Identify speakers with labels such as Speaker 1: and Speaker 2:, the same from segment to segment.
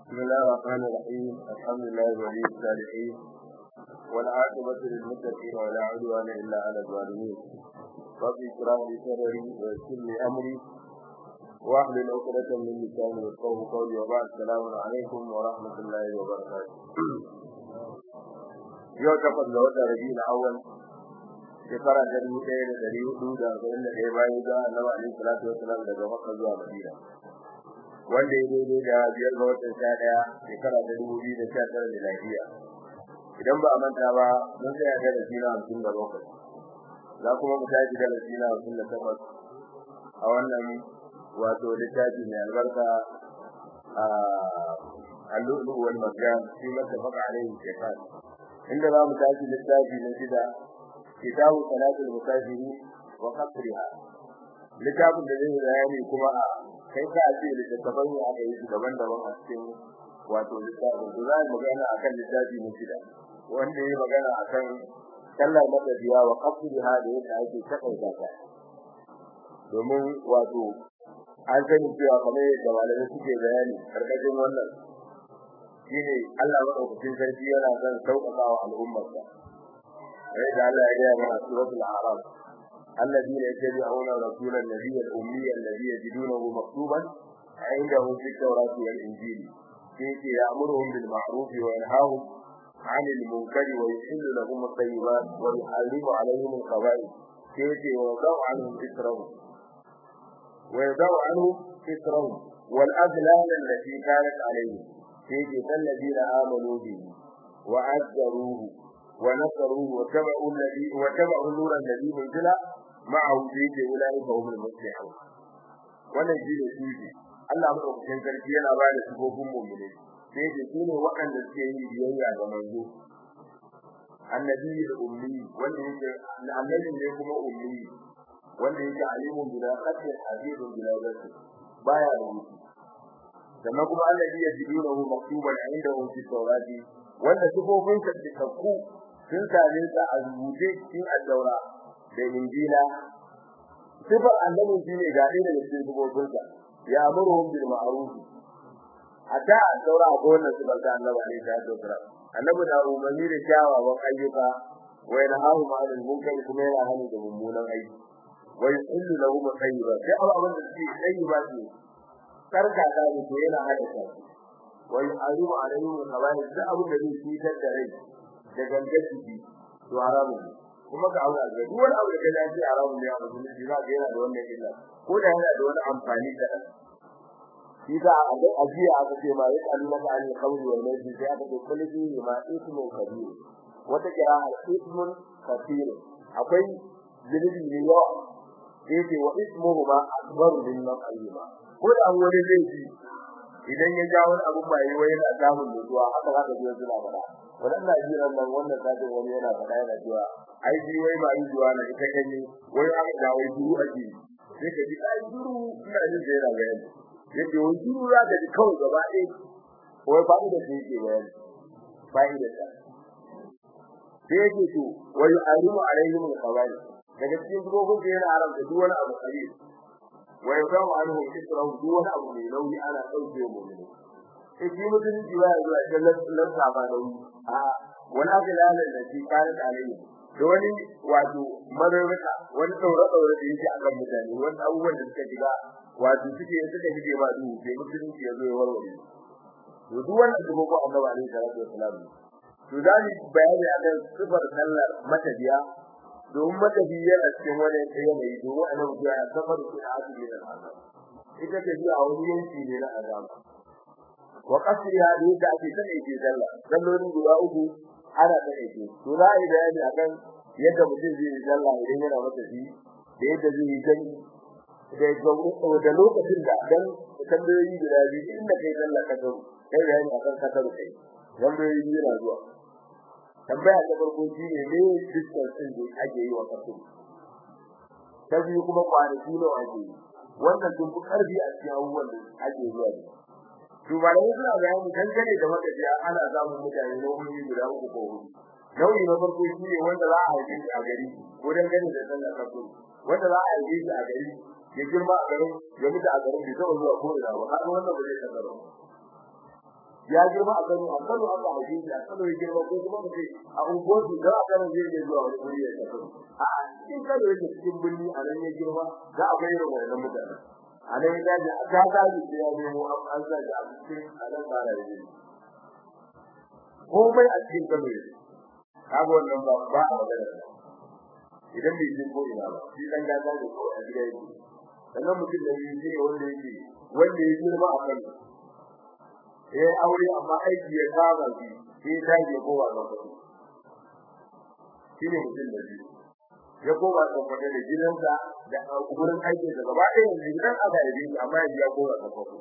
Speaker 1: بسم الله الرحمن الرحيم الحمد لله ولي الصالحين والعاقبة للمتقين ولا عدوان إلا على الظالمين رب اشرح لي صدري ويسر لي أمري واحلل عقدة من لساني يفقهوا قولي وبعد السلام عليكم ورحمة الله وبركاته yau takwas ga watan rabi'ul awwal shekara ta dubu ɗaya da ɗari hudu da arba'in da ɗaya bayan ga annabi alaihi salatu wasalam daga makka zuwa madina wanda ya daidai da biyar ga watan sha ɗaya shekara ta dubu biyu da sha tara da lafiya idan ba a manta ba mun tsaya da darasi na hamsin da bakwai za kuma mu tashi darasi na hamsin da takwas a wannan wato littafi mai albarka a اللؤلؤ والمرجان فيما اتفق عليه الشيخان inda za mu tashi littafi na shida kitabu salatul musafiri wa qasriha littafin da zai bayani kuma a kai ka ce littafin ya aka yi daban-daban a cikin wato littafin da zai magana akan littafi na shida wanda ya magana akan sallar matafiya wa qasriha da yadda ake takaita ta domin wato an sani cewa kamar yadda malamai suke bayani karkashin wannan shine Allah madaukakin sarki yana son sauƙaƙa wa al'ummarsa sai da Allah ya ga mana suratul a'raf alladhina yattabi'una rasulan nabiyyal ummiyya alladhi yajidunahu maktuban 'indahum fit tawrati wal injili sai ya'muruhum bil ma'ruf wa yanhahum 'anil munkari wa yuhillu lahum at-tayyibat wa yuharrimu 'alayhim al-khaba'ith sai wa yadau 'anhum israhum wa yadau 'anhum israhum wal aghlal allati kanat 'alayhim فيه الذين آمنوا به وعزروه ونصروه وتبعوا الذي وتبعوا النور الذي انزل معه فيه أولئك هم المفلحون wannan shi ne suji Allah madaukakin sarki yana ba da sifofin mu'mini sai da su ne waɗanda suke yin biyayya ga manzo annabi da ummi wanda yake annabi ne kuma ummi wanda yake alimun bila qadri hadithun bila rasul baya rubutu sannan kuma allazi yajidunahu maktuban indahu fi tawrati wanda sifofin sa cikakku sun same sa a rubuce cikin addaura da injila sifar annabi shine ga ɗaya daga cikin sifofin sa ya amuruhum bil ma'ruf hatta addaura ko wannan sifar da annabi alaihi salatu wasalam annabi da umarni da kyawawan ayyuka wa yanhahu ma'anil munkari kuma yana hani da mummunan aiki wa yuhillu lahum at-tayyibat sai abin da suke tayyiba ne karka da ne to yana hadasa wa yu'arimu alayhi wa khabari da abu da zai fitar da rai da gangar jiki to haramu kuma ka aura da duk wani abu da kaje shi haramu ne a musulunci za ga yana da wannan illa ko da yana da wani amfani da shi da a ga ajiya aka ce ma ya kalu maka an kawli wal maydi sai aka ce kulli fihi ma ismu kabir wata kira al ismun kathir akwai zunubi ne yawa sai ce wa ismuhu ma akbaru min maqayima ko da wani zai ji idan ya ja wani abu mai wai yana samun nutsuwa haka zaka ji suna fada wannan na ji ran nan wannan sai wani yana fada yana cewa ai ji wai ba yi zuwa na ita kanye wai aka da wai duru aje sai ka ji ai duru ina jin da yana bayani yadda wai duru za ka ji kawai gaba ɗaya wai ba da shi ke bayani fa'ida ta sai yake to wai arimu alaihim al-khabair daga cikin dubobin da yana haramta duk wani abu khabir wa yadawu anhu israhu duk abu mai nauyi ana dauke mu ne sai shi mutum ji ba zuwa da lissa ba da wuri a wani abu lalan da shi kare alai da wani wato mararraka wani daure daure da yake akan mutane wani abubuwan da suka shiga wato suke suka shige ba duhu sai mutum ya zo ya warware to duk wannan dubo ko annabi alaihi salatu wasalam to dani bayani akan sifar sallar matabiya domin matafi yana cikin wani yanayi domin a nan ya safar su da asiri da azab ita ce a wani yanki ne na azab wa qasriha da yadda ake sani ke sallah sallolin guda uku ana sani ke to za a yi bayani akan yadda mutum zai yi sallah idan yana matafi da yadda zai yi gani da da lokacin da dan tambayoyi guda biyu inda kai sallah ka zo kai bayani akan kasar kai tambayoyi biyu na zuwa tambaya ta farko shine ne distance din da ake yi wa kasu ta biyu kuma kwanaki ne ake yi wannan duk karfi a cikin abubuwan da ake zuwa da to ba da suna bayani dangane da makajiya ana samun mutane nauyi guda uku ko hudu nauyi na farko shine wanda za a haife shi a gari ko dangane da sallar kasu wanda za a haife shi a gari ya girma a garin ya mutu a garin bai taɓa zuwa ko ina ba har wannan ba zai kasar ya girma a Kano a Kano aka haife shi a Kano ya girma ko kuma kace a ungoji da a Kano zai je zuwa wani guri ya tafi a cikin Kano yake cikin birni a nan ya girma za a bayar da wannan mutane a nan ya dace a ta gaji da ya nemo an sa da a cikin a nan ba da yake komai a cikin Kano yake kaga wannan ba ba a magana idan bai je ko ina ba shi dan gaza da ko a gida yake sannan mutum da yi shi wanda yake wanda ya girma a Kano eh aure amma aiki ya saba shi sai ta je kowa ga kuɗi shine mutum da biyu ya koma ga kuɗi da gidansa da gurin aikin sa gaba ɗaya yanzu gidan aka yi shi amma ya koma ga kuɗi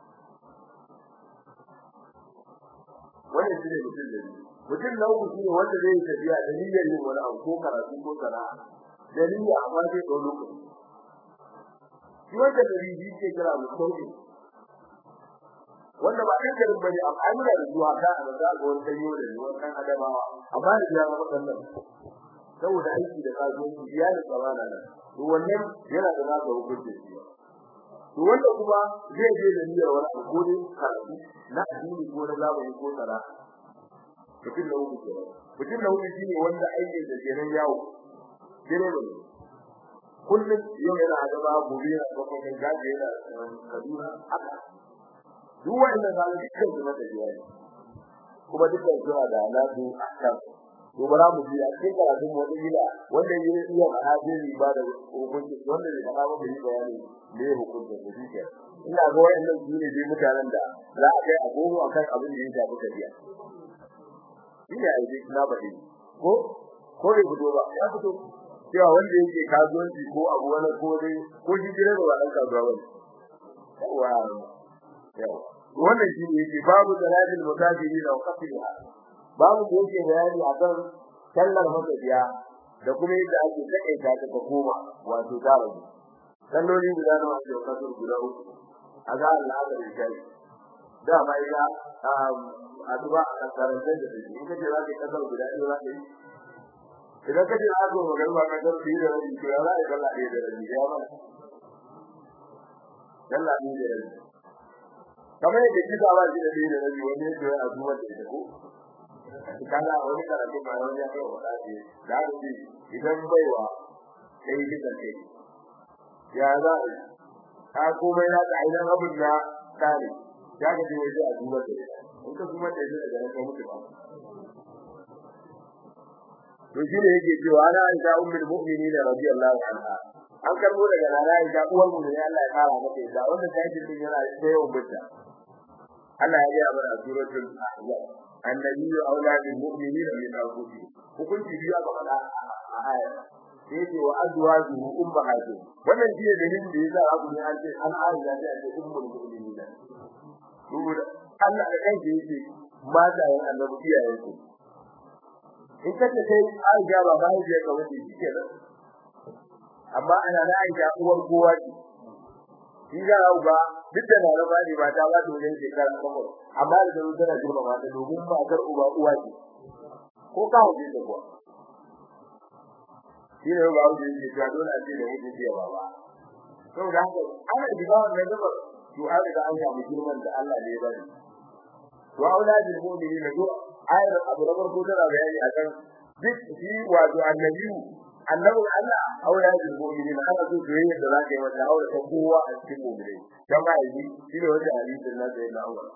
Speaker 1: wannan shine mutum da biyu mutum na uku shine wanda zai yi tafiya da niyyar yin wani abu ko karatu ko sana'a da niyya amma sai ɗau lokaci shi wanda da riji ke kira mutum wanda ba ɗan garin bane amma an da zuwa ka a da ga wani sanyo da wani kan adamawa amma da ya zama wannan saboda aiki da kasuwanci iyalin tsamana nan to wannan yana da nasa hukunci shi to wanda kuma zai je da niyyar wani abu ko dai karatu na addini ko na zamani ko sana'a mutum na uku kenan mutum na uku shine wanda aikin da kenan yawo direba ne kullum yau yana adaba gobe yana kwakwakan gaji yana kaduna haka duk wanda ga dukkan su mata jiya ne kuma dukkan su da nasu akan to bara mu ji a cikin karatun wani gida wanda ya iya hadisi ba da hukunci wanda ne fara da yi bayani me hukunci da shi ina ga wayannan su ne dai mutanen da za a kai agogo akan abin da ya shafi tafiya ina aiki na bade ko ko bai fito ba ya fito cewa wanda yake kasuwanci ko abu wani ko dai ko shi gire ba dan kasuwa ba yawa yawa wannan shi ne yake babu salatul musafiri da waqtiha babu da yake bayani akan sallar matafiya da kuma yadda ake takaita ta ta koma wato ta rabu salloli guda nawa ake kasar guda uku a ga Allah da shi da mai ga aduba a karantar da shi in kace za ka kasar guda ɗaya za ka yi idan kace za ka magana ba kasar da da rabi to ya za ka kalla ɗaya da rabi ya ba kalla ɗaya da rabi kamar yadda kisa ba shi da ɗaya da rabi wani yake a duba da ita ko kana wani karatu ba wani ya kai wa ɗaci da haka ce idan baiwa sai kisan kai ya za a yi ka komai na ka idan abin na kare ya ga dai waje a duba da ita in ka kuma da ita daga nan ka mutu ba to shi ne yake cewa ana aisha ummul mu'minin radiyallahu anha an karbo daga nana aisha uwar mu ne Allah ya kara mata ita wanda ta yi din yana da yawan bidda Allah ya ga mana suratul ahzab annabi aula bil mu'minin min anfusihim hukunci biyu aka faɗa a aya sai ce wa azwajuhu ummahatu wannan shi ne dalilin da yasa abu ne an ce an aisha ta ce ummul mu'minin saboda Allah da kansa yake mata yan annabi iyayen su in kace sai Aisha ba ba ya ga wani shike da amma ana da Aisha uwar kowa ce shi ga ba duk da na raba ne ba ta ba ta wajen shekara kuma amma da zaro tana girma ba ta domin ba gar uba uwa ce ko ka huje ta kuwa shi ne ba huje ce ta dole a ce da mutum ce ba ba saboda haka ana diga wannan gaba to an riga an samu girman da Allah ne ya bari wa auladul mu'minin do ayar abu na farko tana bayani akan duk shi wato annabi annabi Allah auladul mu'minin ana so da yayin da zaka yi wata aure ta kowa a cikin mu'mini dan ba yi shi ne wanda hadisin nan da yana aure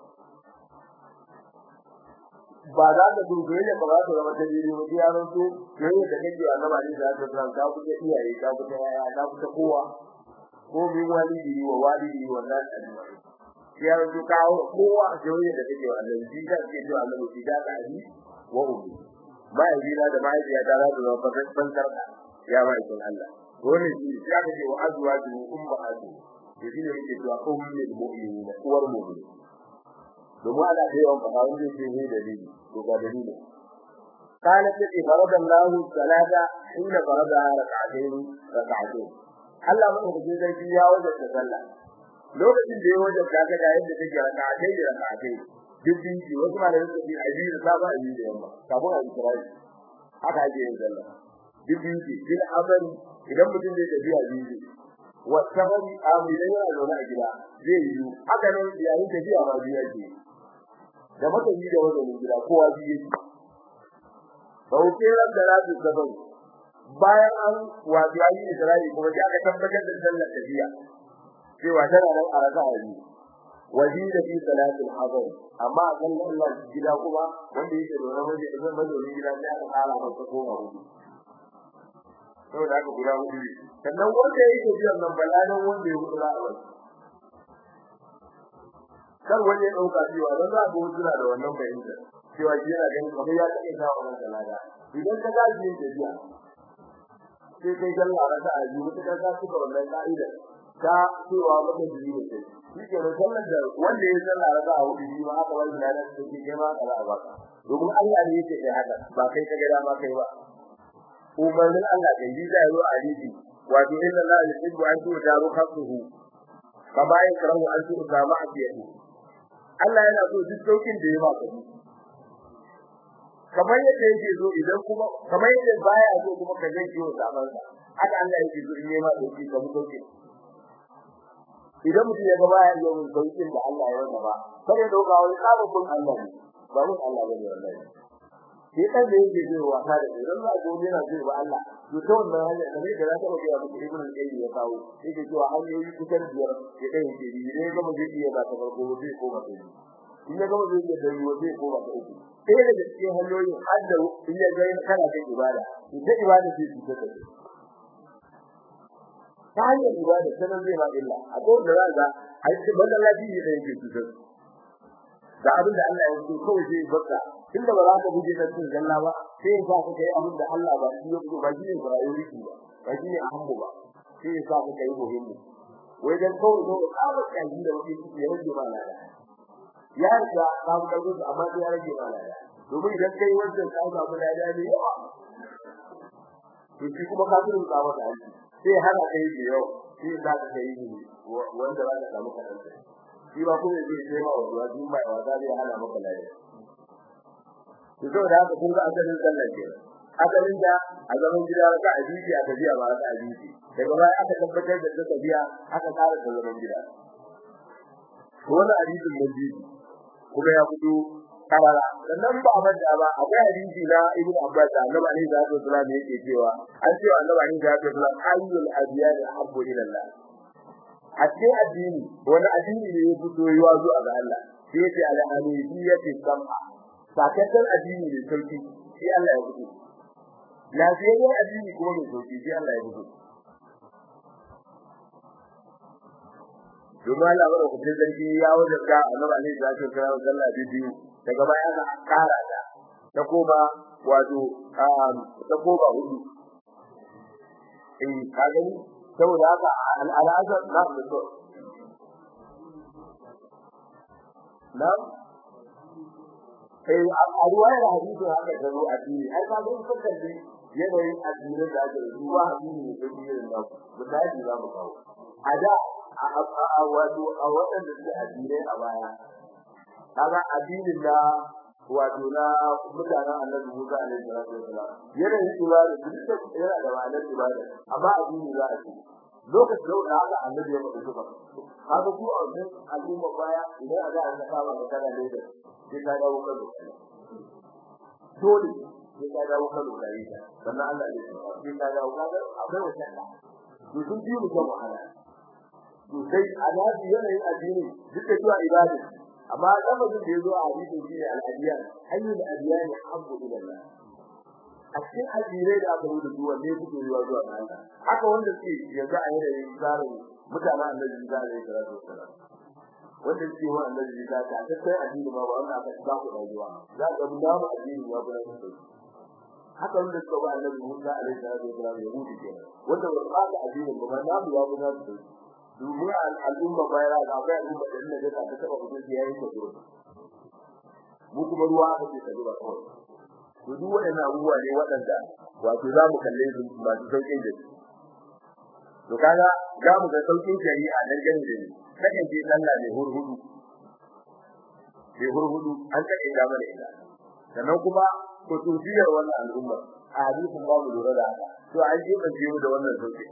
Speaker 1: ba za ka dubi ne ba za ka zama ta jiri ba ya ran so yayin da kake annabi ne da ka san ka kuke iyaye ka kuke yaya ka kuke kowa ko min walidi wa walidi wa nan ajma'in ya rubu kawo kowa a jawo da take wa Allah shi da ke cewa Allah shi da ali wa ummi ba yi da da mai ya da da ba ban ban karka ya ba ikin Allah wani shi ya ga wa azwaju ummahatu to shi ne yake cewa ummul mu'minin uwar mu'min domin ana da yawan fara wanda yake ne dalili to ga dalili قالت لي فرض الله الصلاة حين فرضها ركعتين ركعتين Allah madaukakin sarki ya wajabta sallah lokacin da ya wajabta ka da yadda take rak'atai da rak'atai duk dinki wasu malamai suka ce aji da saba aji da yamma kafin a isra'i haka ake yin sallah duk dinki bil amali idan mutum zai tafiya dinki wa safari amri da yana zaune a gida zai yi haka nan yayin tafiya ma biya ce da matafi da wajen gida kowa biye shi sauke ran da rabu gaban bayan an wato ayi Isra'i kuma sai aka tabbatar da sallar tafiya cewa tana nan a raka'a biyu wajida fi salatil hadar amma a kan Allah gida kuma wanda yake da wani waje da mazauni gida sai aka fara masa koma hudu saboda haka guda hudu ne sannan wanda yake biyan nan balanan wanda ya hudu za'a wasu kar wani ya dauka cewa dan za ga wasu da wannan fahimta cewa shi yana ganin kamar ya take sa wannan salada idan ka ga shi da biya sai kai sallah raka a biyu ta ka suka wannan ka'ida ta cewa maka jiri ne sai shi ke sallar da wanda ya sallah raka a hudu shi ma aka wani da take kai ma kala a baka domin Allah ne yake kai haka ba kai ka ga dama kai ba umarnin Allah kai ji zai zo a hadisi wato inna la yuhibbu an tu'taru khafsuhu kama yakrahu an tu'ta ma'siyatu Allah yana so duk saukin da ya ba ka kamar yadda yake so idan kuma kamar yadda baya so kuma ka zai kiyo zaman sa haka Allah yake so in ma sauki ka sauki idan mutum ya ga baya yi mun saukin da Allah ya raba ba sai ya dauka wani sabon Allah ne ba mun Allah bane wallahi shi kan da yake zai wasa da idan za ga wani yana zai ba Allah to ta wannan hanya da ne da za ta ga ya mutu ibnu qayyim ya kawo yake cewa hanyoyi kusan biyar ya kai yake yi ne ga mu zai iya ba ta farko zai koma ta biyu in ya ga mu zai iya da ruwa zai koma ta uku sai da cikin hanyoyin har da in ya ga kana da ibada ita ibada ce ce ta kai ta hanyar ibada sanan zai ma illa a ko da za ga ai banda lafiya da yake cutar da abin da Allah ya so kawai sai baka tunda ba za ka buje da cin zalla ba sai ka ka kai abin da Allah ba shi yake ba shi ne priority ba ba shi ne ahammu ba sai ka ka kai muhimmi wai dan kawai ko ka ba kai da wani shi ya rage ba lada ya riga ka ga gudu amma sai ya rage ba lada domin idan kai wannan ka ga ba lada ne yawa to shi kuma ka turu ka wata hanci sai hana kai da yau sai za ka kai wanda za ka samu kadan shi ba kuma zai sai ma wa duk mai wa zai hana maka lafiya to saboda haka kun ga asalin sallar ke asalin da a zaman gida ka ajiji a tafiya ba ka ajiji daga baya aka tabbatar da ta tafiya aka tsara da zaman gida to wannan hadisin da ji kuma ya fito karara sannan ba manta ba akwai hadisi na ibnu abbas da annabi alaihi salatu wasallam yake cewa an ce annabi alaihi salatu wasallam ayyul adyan habbu ila Allah a cikin addini wani addini ne ya fito yiwa zuwa ga Allah sai yace al-hanifiyyati sam'a sakakken addini ne sauki sai Allah ya fito lafiyayyen addini kuma mai sauki sai Allah ya fito domin Allah bada kudin sarki ya wajen ka annabi alaihi salatu wasallam sallah biyu daga baya aka kara ta ta koma wato ta koma hudu eh ka gani saboda haka al'adar na da so na eh a ruwayar hadisi haka da ruwa addini ai ka gani kan da yanayin addinin da ake ruwa addini ne da irin da misali za mu kawo a da a wato a waɗanda suke addinai a baya kaga addinin da wato na mutanen Annabi Musa alaihi salatu wasalam yana yin ibada duk da yana da ma'anar ibada amma addini za a ce lokacin da haka Annabi ya faɗi suka kaga ku a wannan al'umma baya idan a ga an ka ba da kana da sai ka dawo kan dole sai ka dawo kan da ita sannan Allah ya ce sai ka dawo kaga akwai wata da to sun ji mu kan wahala to sai anabi yanayin addini duk da cewa ibada amma lafazin da yazo a hadisin shine al-adiyan ayyul adiyan habbu ila Allah a cikin addinai da aka rubuta duwan ne suke zuwa zuwa ga Allah haka wanda suke yanzu a yanayin tsarin mutanen annabi Isa alaihi salatu wassalam wanda suke wa annabi Isa ta ta sai addini ma ba wanda aka ba ku rayuwa za ka ga mu addini ya bayar da haka wanda suka ba annabi Musa alaihi salatu wassalam ya rubuta kenan wanda ba ba da addini ba na mu ya bayar da domin al'umma bayar da akwai al'umma da inda ta ta taba mutum ya yi kazo mu kuma ruwa aka ce kazo ba kawai to duk waɗannan abubuwa ne waɗanda wato za mu kalle su masu sauƙin da su to kaga za mu ga sauƙin shari'a dan gani da ni kakan je sallah ne hurhudu ne hurhudu an kaɗe da mana ita sannan kuma ko tufiyar wannan al'umma a hadisin babu lura da haka to an je ban je da wannan sauƙin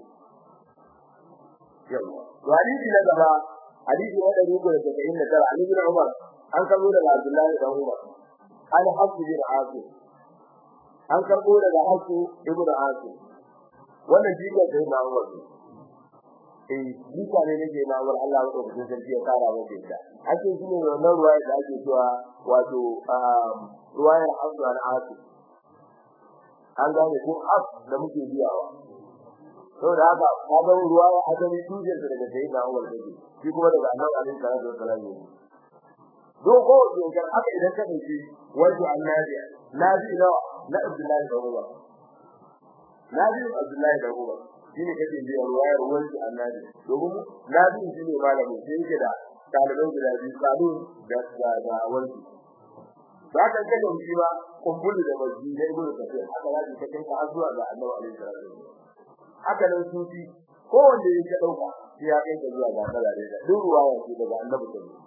Speaker 1: yawa to hadisi na gaba hadisi na 179 Ali bin Umar an karbo daga Abdullahi dan Umar an hasu bin Asim an karbo daga hasu ibn Asim wannan jiga sai na Umar eh jiga ne nake na Umar Allah ya dauka sarki ya kara masa ita ake shine wannan ruwaya da ake cewa wato ruwayar Hasu an Asim an gane ko af da muke biyawa saboda haka ka ga ruwa ya asali tushen da daga sai na Umar take shi kuma daga Annabi alaihi salatu wasallam ne do ko dokar haka idan ka dauki wato annabi nabi nawa na Abdullahi da Umar nabi Abdullahi da Umar shine kake ji ruwayar wato annabi domin nabi shine malamin sai yake da talibai guda biyu kalu da da wato ba ka ga shi ba kumbulu da masjid da ibnu kafir haka ya ji kake ka zuwa ga Annabi alaihi salatu wasallam haka nan sufi ko wanda yake dauka sai ya kai zuwa ga Allah da duk ruwaya ce daga Annabi sallallahu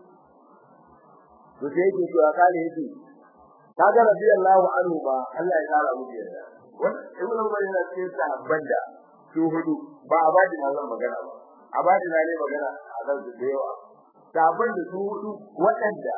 Speaker 1: to sai yake cewa kare yake kaga radiyallahu anhu ba Allah ya kara mu yarda wannan ibnu Umar yana cikin sahabban da su hudu ba a bada na zan magana ba a bada na ne magana a kan su da yawa sahabban da su hudu waɗanda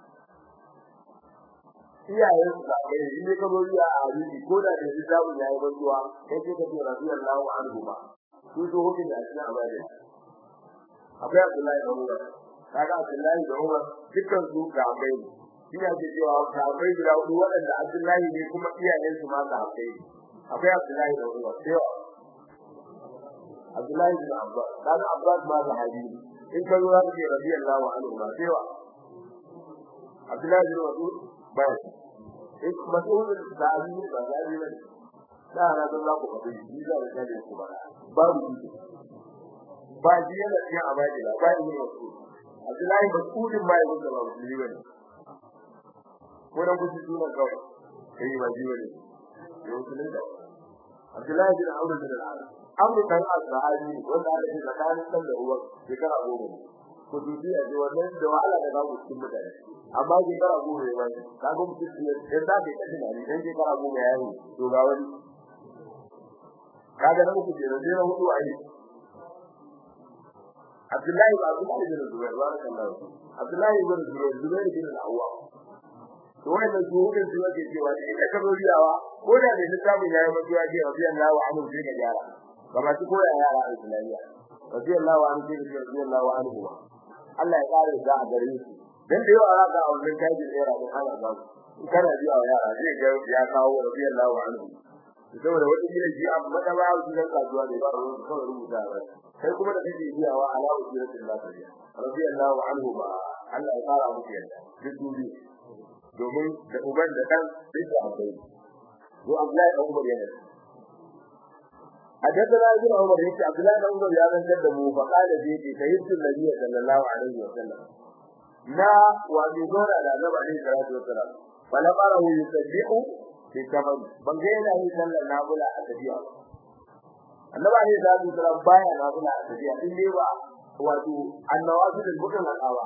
Speaker 1: iyayen su da kai in ne kabo ya a hadisi ko da da shi zamu yayi bantuwa kai ce ka ce radiyallahu anhu ba su zo hukin da shi abadi akwai Abdullahi da Umar kaga Abdullahi da Umar dukkan su ga kai ina ce cewa ga kai guda hudu waɗanda Abdullahi ne kuma iyayen su ma ga kai akwai Abdullahi da Umar sai Abdullahi bin Abbas kaga Abbas ma ga hadisi in ka zo za ka ce radiyallahu anhu ba sai wa Abdullahi bin Mas'ud bai ik Mas'ud da Ali ba da Ali ne da na da za ku faɗi ni da da da ku ba babu shi ba ji yana cikin abadi ba ba ni Mas'ud Abdullahi Mas'ud ma ya da Mas'ud ne ko da ku ji sunan kawai kai ba ji ne yau sunan da Abdullahi bin Amr bin al-As Amr kan al-Sahabi wanda aka ce tsakanin san da uwar shekara goma ko dubiya da wannan da wahala da babu cikin mutane amma shekara goma ne bai ka ga mutum ne dan da bai kashi ne dan shekara goma ya yi to ga wani kaga na uku kenan sai na hudu ai Abdullahi ba Abdullahi bin Zubair ba kan da Abdullahi bin Zubair Zubair bin al-Awwam to wannan su hudun su yake cewa da ita ka riyawa ko da ne littafin yayi mutuwa ce radiyallahu anhu sai ka gyara ba ma su koya yara a Islamiyya radiyallahu anhu sai ka radiyallahu anhu Allah ya kare da a gare su dan da yawa za ka a wannan tajin era din ana ba su kana ji a yara zai ga ya kawo radiyallahu anhu saboda wani gida ji a mata ba su da kasuwa da ba su kawai rubuta ba sai kuma da kake biyawa ala usiratin lafiya radiyallahu anhu ba Allah ya kara muku yadda duk duniya domin da uban da dan duk da akwai ko Abdullahi dan Umar yana حدثنا ابن عمر يقول عبد الله بن عمر يا من كذبوا فقال زيد سيدت النبي صلى الله عليه وسلم لا وبدون على النبي عليه الصلاه والسلام فلم اره يسبح في كمن ban ga yana yin sallar nafila a tafiya annabi alaihi salatu wasallam baya nafila a tafiya in dai ba wato annawafil mutum al'awa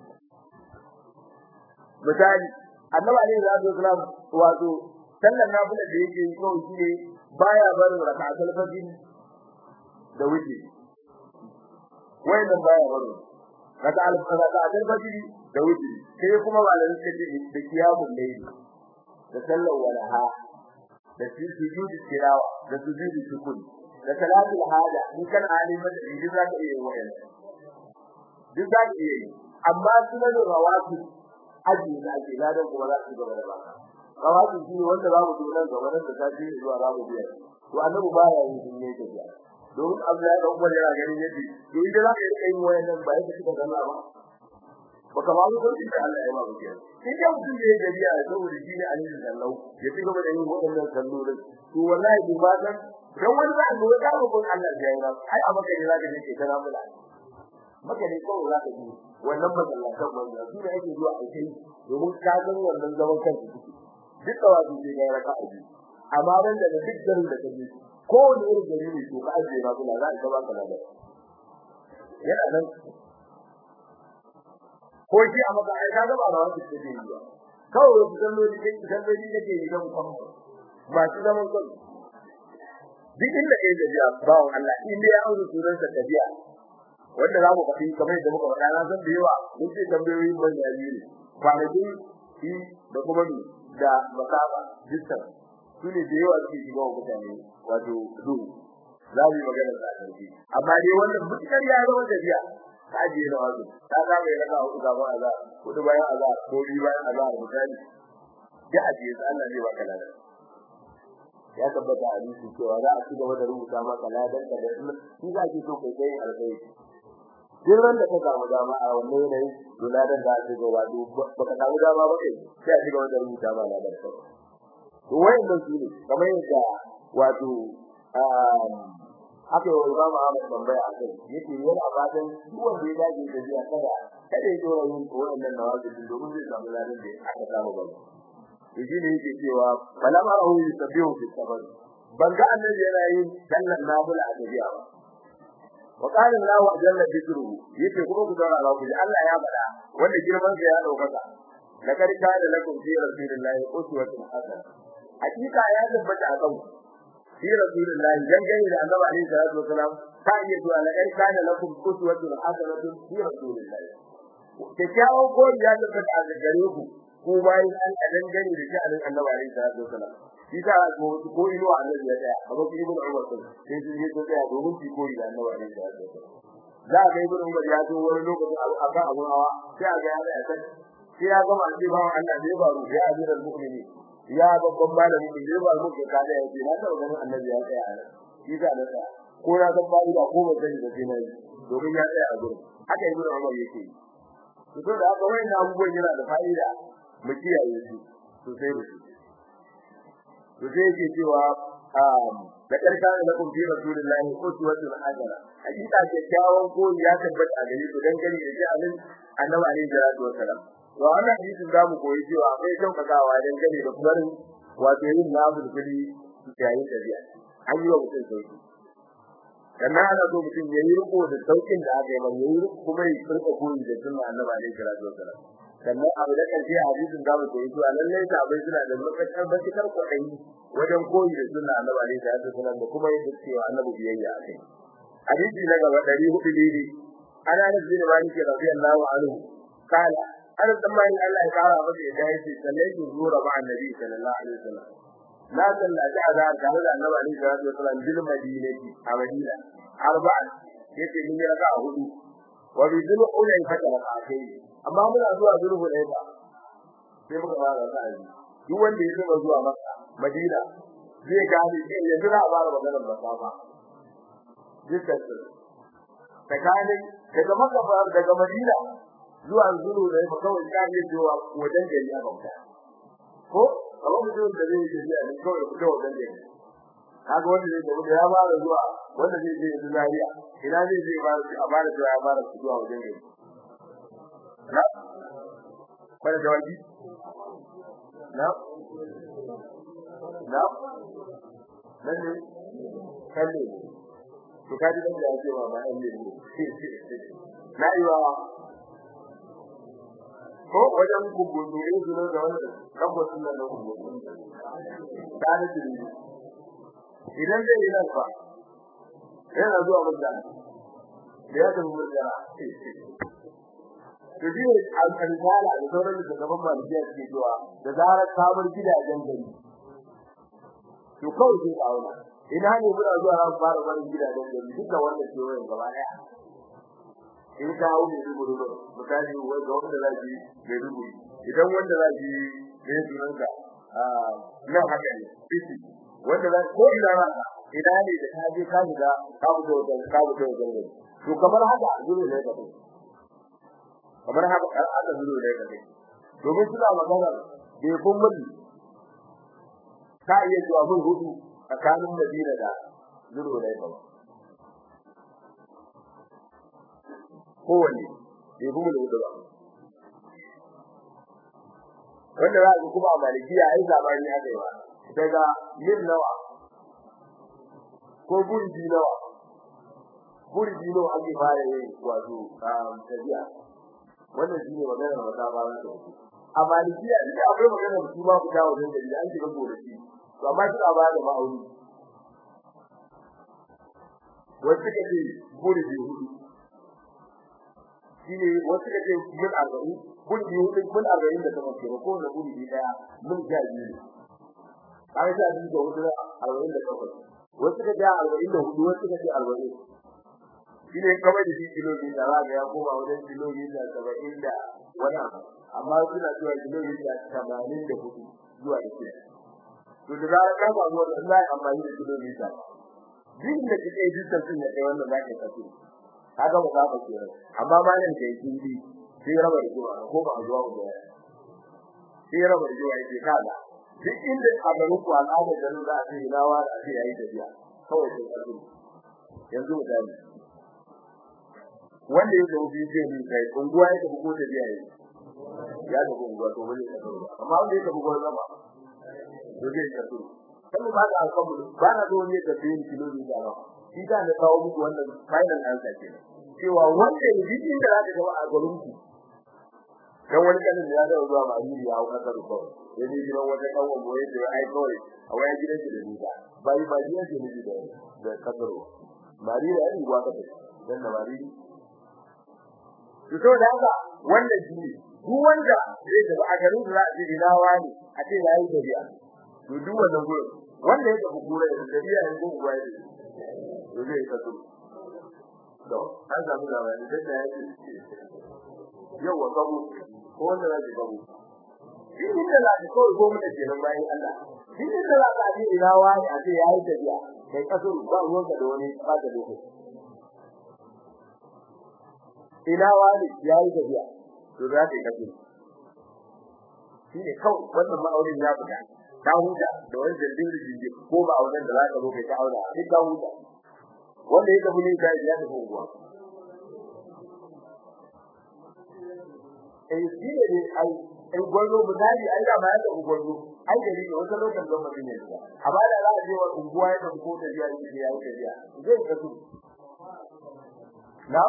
Speaker 1: misali annabi alaihi salatu wasallam wato sallar nafila da yake yi kawai shine baya barin rak'atul fajr da wuce wannan baya barin rak'atul rak'atul fajr da wuce sai kuma malamin suka ce da kiyamul layl da sallar walaha da sujudi tilawa da sujudi shukuri da salatul hada in kan alimin da idan zaka iya yin wayan duk zaka iya yi amma sunan rawatib aji na ake ladan kuma za su gaba da baka rawatib shi wanda za mu zo nan gaba da tafi zuwa za mu biya to annabi ba ya yin dinne ta biya domin Abdullahi da Umar yana ganin yadda to idan za ka yi kai wayan nan ba yake cikin Allah ba baka ma zo kun da Allah ya ba ku kenan sai da mutum da ya gabiya saboda shi ne annabi sallallahu ya ci gaba da yin waɗannan sallolin to wallahi bi ba dan dan wani za ka ga ko kun Allah ya yi ai a maka ne za ka je kana mula maka ne ko za ka ji wannan masallatan wanda su da yake zuwa aikai domin ka san wannan zaman kanka duk da wajibi sai ga raka aji amma ban da duk garin da kake ko wani irin gari ne to ka aje ba kula za ka ba ka da yana nan ko shi a maka ai kaga ba da wani take yi ba kawai su kallo da kake kallo da kake yi don kuma ba shi zaman kan duk inda kai da ya ba Allah in dai ya aure sunan sa tafiya wanda za mu faɗi kamar yadda muka faɗa na san da yawa mun ce tambayoyin ban da ne kwanakin shi da kuma ni da masaba dukkan su ne da yawa suke shiga wa mutane wato duhu za mu yi magana da ƙarfi amma dai wannan mutukar ya zama tafiya ka ajiye na wazo ta za mu yi raka hudu gaban azar hudu bayan azar ko biyu bayan azar misali ya ajiye su Allah zai baka ladan ya tabbata a hadisi cewa za a ci gaba da rubuta maka ladan ka da shi za ki so kai kai alkhairi duk ran da ka samu dama a wannan yanayin to ladan da ake gaba duk baka samu dama ba kai sai a ci gaba da rubuta ma ladan ka to wayannan su ne kamar yadda wato haka yau Imam Ahmad tambaya a kai yake yana fatan duk wanda ya dage da jiya kada kada ya dora yin wannan nawazin domin zai samu ladan da aka samu ba to shi ne yake cewa falama rahu yusabbihu fi sabr ban ga annabi yana yin sallar nafila a gajiya ba wa qala Allah jalla dhikruhu yake kuma ku dora Allah Allah ya bada wanda girman sa ya daukaka lakar kana lakum fi rasulillahi uswatun hasana hakika ya tabbata a kanku fi rasulillahi dangane da annabi alaihi salatu wasalam ta iya zuwa lakar kana lakum uswatun hasanatun fi rasulillahi kyakkyawan koyi ya tabbata a gare ku ko bayan an dangane da shi annabi alaihi salatu wasalam shi ta ko ko ilo annabi ya tsaya amma ko ibnu umar ko sai shi ya tsaya domin shi koyi da annabi alaihi salatu wasalam za ga ibnu umar ya zo wani lokaci a kan abun hawa sai ga ya tsaya sai ya gama shi ba Allah ne ba ruwa ya azira mu'mini ya babban malamin da ya ba mu ka kada ya ce na ta ganin annabi ya tsaya shi ta da tsaya ko na san ba da ko ba sani da sai domin ya tsaya a gurin haka ibnu umar yake to da haka wannan abubuwan yana da fa'ida mu kiyaye su sosai da su to sai yake cewa da karka da kun fi rasulullahi uswatun hasana hakika kyakkyawan ko ya tabbata a gare ku dan gani da jalin annabi alaihi salatu wassalam to wannan hadisin zamu koyi cewa akwai daukakawa dan gani da kuma wato yin namu da kudi yayin tafiya an yi wa mutum sauki kana ana so mutum yayi riko da saukin da aka yi ba yayi kuma ya furta koyi da sunna annabi alaihi salatu wassalam sannan abu da karshe hadisin da muke yi cewa lallai sahabbai suna da lokacin bakar kwaɗayi wajen koyi da sunna annabi alaihi salatu wasallam da kuma yin cewa annabi biyayya a kai hadisi na gaba ɗari hudu daidai ana da bin malik radiyallahu anhu kala an tsammani Allah ya kara masa ya dai ce sallai zuwa ba annabi sallallahu alaihi wasallam na sallaci azhar tare da annabi alaihi salatu wasallam bil madinati a madina arba'a yace mun yi raka'a hudu wa bi dhul ulay fatara kai amma muna zuwa zurfu ne ba sai muka fara sa'i duk wanda ya taba zuwa Makka Madina zai gane shi yanzu za a fara maganar masafa dukkan su tsakanin daga Makka daga Madina zuwa zuru ne ba kawai ka yi zuwa wajen gari a bauta ko kamar mutum da zai yi ne kawai fito wajen gari kaga wanda zai tafi ya fara zuwa wanda zai je Zaria ina zai je ba a fara zuwa ya fara zuwa wajen gari na kwada jawabi na na nan ne kalle to kaji dan da yake ba ba an ne na yi wa ko wajen kubutu ne zuwa da wannan tabbacin nan kubutu ta da shi idan zai yi nan fa yana zuwa mutane da ya tafi mutane to shi ne al-risala da sauran da gaban malikiya ke zuwa da zarar kamar gidajen gari to kawai sai auna ina ne muna zuwa ran fara wani gidajen gari duka wanda ke wayan gaba daya in ka hawo ne rubu rubu misali wai ga wanda za ji ne rubu idan wanda za ji ne sunan ka ah nan haka ne fiti wanda za ko ina ra ina ne da ka je ka shiga ka fito da ka fito da gari to kamar haka dole ne ka kamar haka aka zuro da kai domin suna magana bai kun mutu ka iya zuwa mun hudu tsakanin Madina da zuro da kai kowanne bai kuma da hudu ba wanda za ku kuma a malikiya ai zamani aka yi ba daga yin nawa ko burji nawa burji nawa ake fara yi wato tafiya wannan shine maganar wata ba za ta yi a malikiya ne akwai maganar su ma ku dawo da da an shiga gore shi to amma shi ba da ma'auni wanda kake gure bi hudu shine wasu da ke mun arba'in kun biyu din kun arba'in da kuma ke ko da kudi daya mun ja biyu kai da biyu da hudu arba'in da takwas wasu da ja arba'in da hudu wasu da ja arba'in shine kamar da shi kilomita za ga ya koma wajen kilomita saba'in da wani abu amma suna cewa kilomita tamanin da hudu zuwa da shida to da zarar ka samu wannan za a amfani da kilomita duk da kike yi dukkan sun da kai wannan za ka tafi kaga ba za ka kira amma malam da yake yi sai raba da zuwa ko ba zuwa ba sai raba da zuwa yake kaza duk inda a garin ku al'ada da za a ce ina wa a ce yayi tafiya kawai sai ka zuwa yanzu misali wanda ya zo bi zai ni kai unguwa ya tafi ko tafiya yayi ya tafi unguwa to bane ka zuwa amma wanda ya tafi gurin zama to zai ka zuwa kuma ba da alƙawarin ba na zo ne tafiya kilomita ba shi da na kawo muku wannan final answer kenan cewa wanda duk inda zaka ga a garin ku dan wani kanin ya da zuwa Mariri ya hauka da ko ya ji gidan wata kawo mu ya ce ai kawai a waya gidan shi da nisa bai ba gidan shi ne da da kadaro Mariri ya yi gwa kace dan da Mariri to to da haka wannan shi ne duk wanda zai tafi a garin da za a ce ina wani a ce yayi tafiya to duk wannan gurin wanda ya tafi gure da tafiya ne ko gwa ne to zai kaso to an samu labari da da yake yau wa gabu ko wanda zai gabu din da za ka kawai goma da kenan bayan Allah din da za ka ji ina wani a ce yayi tafiya kai kaso ba ruwan ka da wani ba da lokaci ina wani yayi tafiya to za ka kaso shi ne kawai wannan ma'aurin ya fita ta huta da wani jirgin jirgin ko ba auren da za ka zo kai ta aura a duk ta huta wanda ya tafi ne ka ya tafi unguwa eh shi ne ai ai gwarzo misali ai da ma ya tafi gwarzo ai da ne wata lokacin da mutum ne amma da za a je wa unguwa ya tafi ko da biya ne ya yi tafiya zai ka su na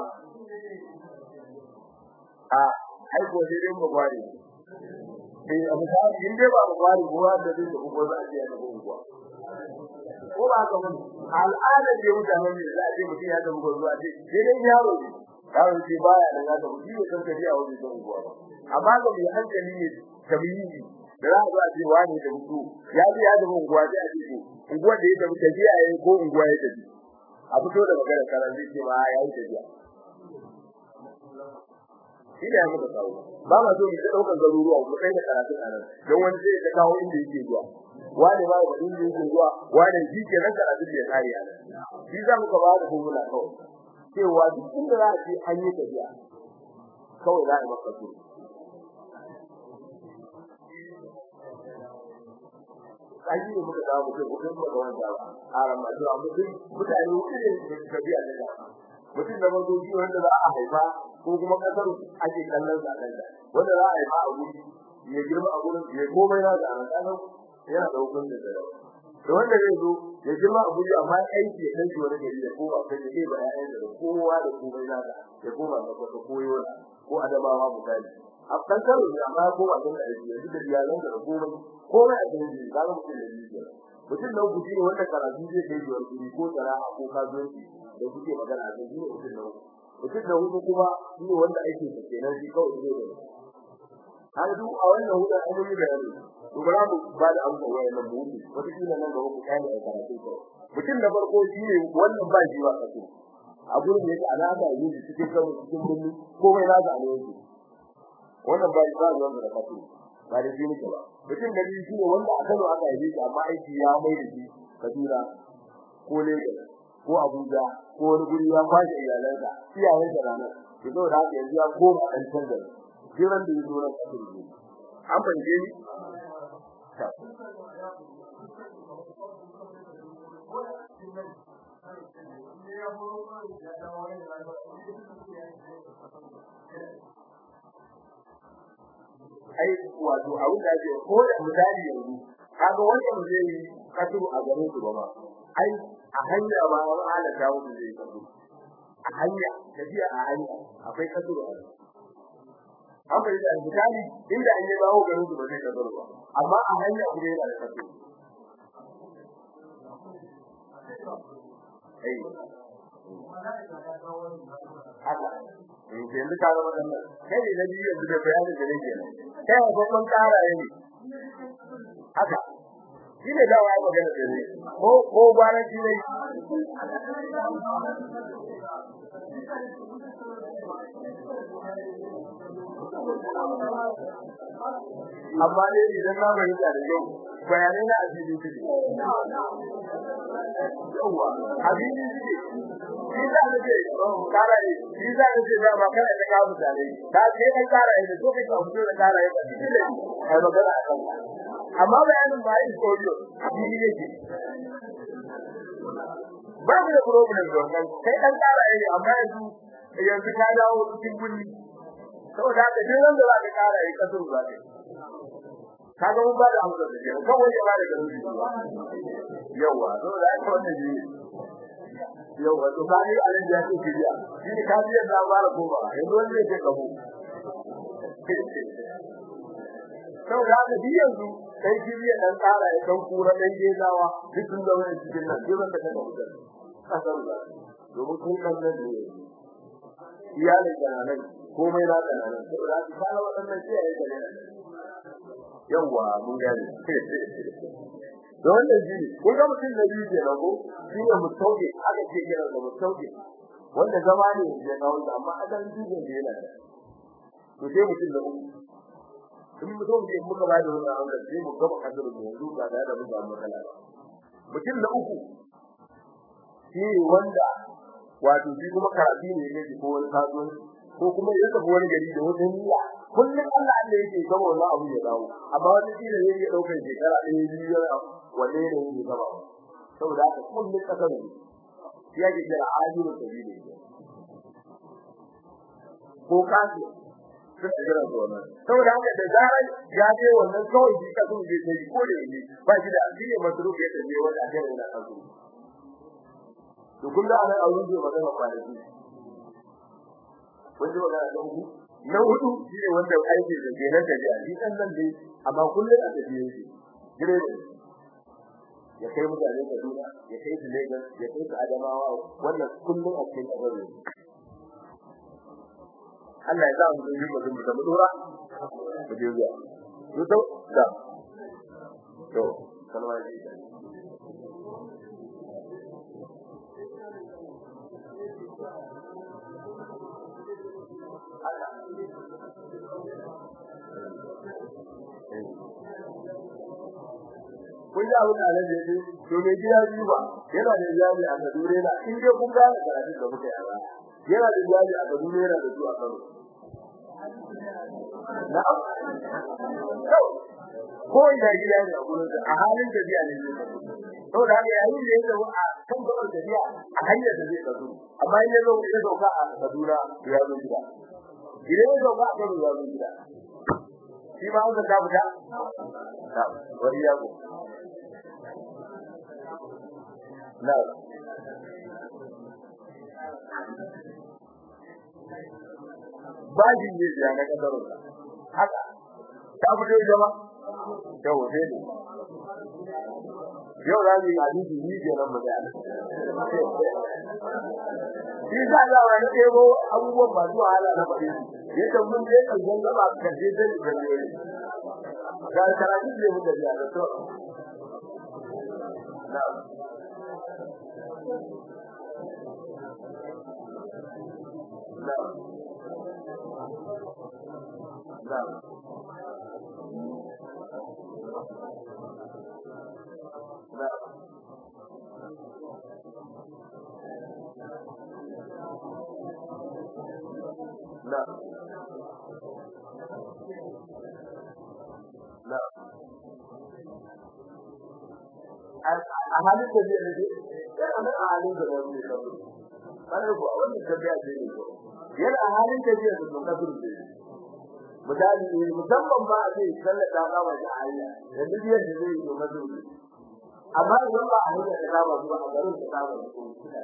Speaker 1: a ai ko sai dai mu gware eh abu da in dai ba mu gware ko da zai tafi gwarzo a je ya tafi unguwa ko ba ka mun al'ada ce mutanen ne za a ce mutum ya tafi gwarzo a ce sai dai yaro ne yaro ce baya da ya tafi shi ne kan tafiya wani ta unguwa ba amma ga mai hankali ne tabiyi da za a zo a ce wani da mutu ya ji ya tafi unguwa sai a ce ko unguwa da ya tafi tafiya yayi ko unguwa ya tafi a fito da magana karan zai ce ma ya yi tafiya shi da ya muka kawo ba ma so mu ta daukar garuruwa mu kai da karatu a nan don wani sai ya kawo inda yake zuwa wani ba da inda yake zuwa wani shi ke nan karatu da ya kare a nan shi za mu ka ba da hukuma kawai cewa duk inda za a ce an yi tafiya kawai za a yi maka su ayi ne muka dawo mutum mutum ba ga wanda ba a ramadu a mutum mutane wuce ne tafiya da mutum da mazo shi wanda za a haifa ko kuma kasar ake kallon sa kanta wanda za a haifa a wuri ya girma a gurin ya komai na da an yana da hukunci da da wanda zai zo ya girma a guri amma aiki ya kai wani gari da kowa sai ya ba ya da kowa da komai na da ya koma da wata koyo na ko adabawa misali a kan karo ne amma ko ba da aiki yanzu da iyalan da komai komai a cikin shi ga mutum da shi mutum da kuke ne wanda karatu zai kai zuwa guri ko sana'a ko kasuwanci da kuke magana a cikin mutum da mutum da hudu kuma shi ne wanda ake da kenan shi kawai zai da har duk a wannan hudu an yi bayani to bara mu ba da amsa wayannan mu wata kila nan da ku kai a karatu ko mutum da farko shi ne wannan ba shi ba kaso a gurin da yake alaka yi cikin kan cikin bunni komai na ga alheri wannan ba ba ruwan da kaso ba da shi ne ba mutum da shi ne wanda a Kano aka yi shi amma aiki ya mai da shi Kaduna ko Lagos ko Abuja ko wani guri ya kwashe iyalansa iyayensa ranar to saboda haka yanzu ya koma dan canza jiran da yazo ran kaso ne an fanje ni ai wato a wuta ce ko da misali yanzu kaga wanda mu zai kasu a garin su ba ma ai a hanya ba an ala ta wuce zai kasu a hanya tafiya a hanya akwai kasu a an bai da misali inda an yi bawo garin su ba zai kasu ba amma a hanya ku dai da kasu ai haka in ke yanzu ka ga wannan kai ne na biyu yanzu da bayanin da nake nan kai ko kun kara ne haka shi ne dawa ya magana da ne ko ko gwaran shi ne amma ne idan na bari da yau bayanai na asiri su ne yawa asiri su ne shi za ka ce kara ne shi za ka ce da ba kana da kawo mutane ka ce kan kara ne so kai ka fito da kara ne ba shi ne ai magana a kan amma bayanin ba yin koyo asiri ne ke ba mu da problem da wannan kai dan kara ne amma yanzu yanzu ka dawo cikin guri saboda haka duk wanda za ka kara yi kaso ba ne kaga mun ba da amsa da ke kawai ya ba da garuji yawa saboda haka wannan ne yawa to ba ni alin da yake kiriya shi ne kafiyar da ba da goma yanzu wanda yake kabo saboda haka duk yanzu kai kiriya dan kara ya dan kura dan gezawa duk sun zama cikin nan duk wanda ka dauka kasar ba domin kun kan nan ne iyalin kananan komai na kananan saboda haka kana wadannan iyaye kananan yawa mun gane da wannan shi kun ga mutum da biyu ke rago shi ne mutauke aka ce kira da mutauke wanda zama ne da na wanda amma adan dubin da yana to sai mutum da uku in mutum ne muka ba da wannan amsa sai mu gaba kasar da yanzu ba da da mun samu matsala ba mutum da uku shi wanda wato shi kuma karatu ne ne ko wani kasuwanci ko kuma ya tafi wani gari da wata niyya kullum Allah Allah yake gaba wannan abu ya dawo amma wani shi ne yake daukar shekara ɗaya biyu yana wanne ne yake gaba saboda haka kullum kasar ne shi yake kira ajiru sabili ko kasu sun jira wannan saboda haka da zarar ya je wannan kawai shi kasu ne sai ko da yake ba shi da addini masrufi ya tafi wanda aka yana kasu to kullu ana aure da magana kwanaki kun ji magana da uku na hudu shine wanda aiki da kenan da ji shi kan nan dai amma kullun a tafiye shi gire ya kai mutane da duna ya kai su Lagos ya kai su Adamawa wannan kullun a cikin kabari Allah ya sa mu yi mutum da mu dora mu je zuwa to to da to kalma ji kun ji abin da alaji ya ce to me gida biyu ba yana da iyali a Kaduna na in dai kun gane karatun da muka yi a yana da iyali a Kaduna yana da su a Kano na'am ko ina gida ne a gurin a halin tafiya ne to da haka yayin da yake a kan gaban tafiya a hanyar da zai kazo amma in ya zo ya dauka a Kaduna ya zo gida idan ya dauka a Kano ya zo gida shi ma an ta fita wani yago na bajin ne ya na kasarun haka ta fito jama yau sai ne yau za mu yi hadisi ni ke nan mu da shi za a wa na ɗebo abubuwan ba zuwa hala na faɗi yadda mun je ƙarshen gaba karshe zai yi gani ga karatu ne mun da biya da to na na na na na na a halin da zai rage yana nan a halin da zai rage kawai kana ko wannan tafiya ce ne ko yana a halin da zai rage kafin da misali ne musamman ba a ce sallata ba wa da hanya da duk yadda zai yi mazu amma idan ba a hanya da ba zuwa a garin da ba ko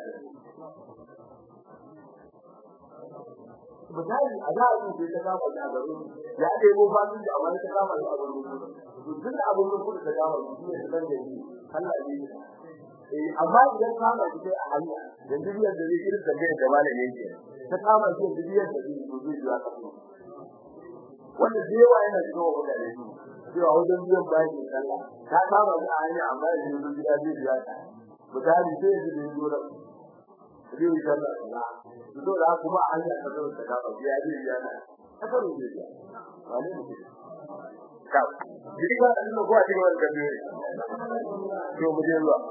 Speaker 1: misali a da abin da ta kama da garin ya ɗebo fasin da amma ta kama da garin duk da abin da kuka kama shi ne dan da shi Allah ne eh amma idan kama shi a hanya da duk yadda zai irin da da malami yake ta kama shi da biyar da zai zo zai zuwa kafin wanda da yawa yana cikin wa mutane su cewa wajen biyan bayan da sallah ta kama shi a hanya amma da yanzu gida zai biya ta misali sai yanzu da yanzu da zai yi sallah da su zo da kuma a hanya ta zo ta kama biya zai biya ta ta faru zai biya ba ne mutum ka jiki ba da ko a cikin wani gabe to mu je zuwa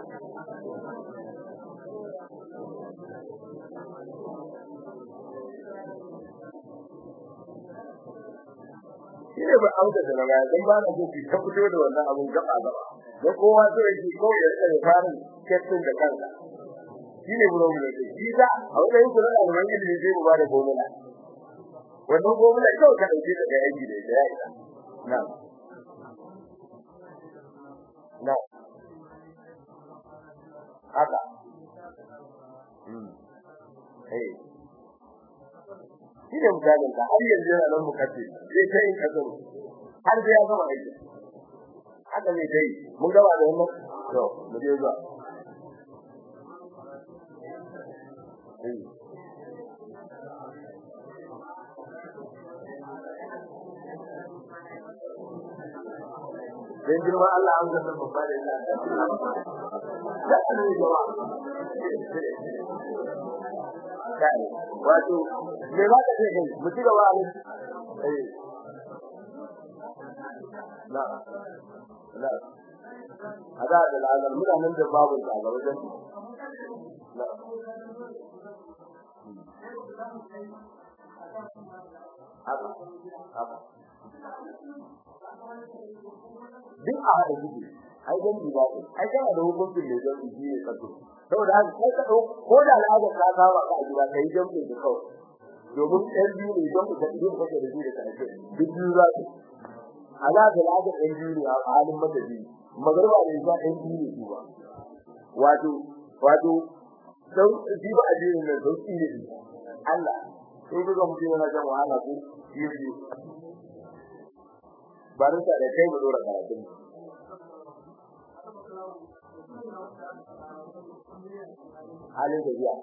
Speaker 1: shi ne ba auda da magana dan ba na so ki ta fito da wannan abun gaba gaba da kowa so yake ko ya rika fara kettin da kansa shi ne buro buro shi da a wajen kula da wannan ilimi zai mu ba da gomula wannan gomula kawai ka dauke da yaji da ya isa na na haka hmm eh shi ne misalin ka har yanzu yana nan mukaddin zai kai in kazo har da ya gama aiki haka ne dai mun gaba da wannan to mu je zuwa dan girma Allah an gasa babba da ina da ne jama'a kai wato me za ka ce kai mu ci gaba a eh na na ada da lalar mutanen da babu ta ga wajen na haka haka duk a hada gudu ai dan ba ai kana da hukuncin da zai yi ne kaso saboda haka kai ka ko da al'ada ka saba ka a gida kai dan da kawai domin ɗan biyu ne don ka ido kake da biyu da kake duk biyu za su ala da al'ada ɗan biyu ne a halin madadi magarba ne ba ɗan biyu ne su ba wato wato sau ji ba a jirin nan sau ne Allah sai ga mutum yana jan wahala ko yi biyu ba da kai mu dora karatun halin da biya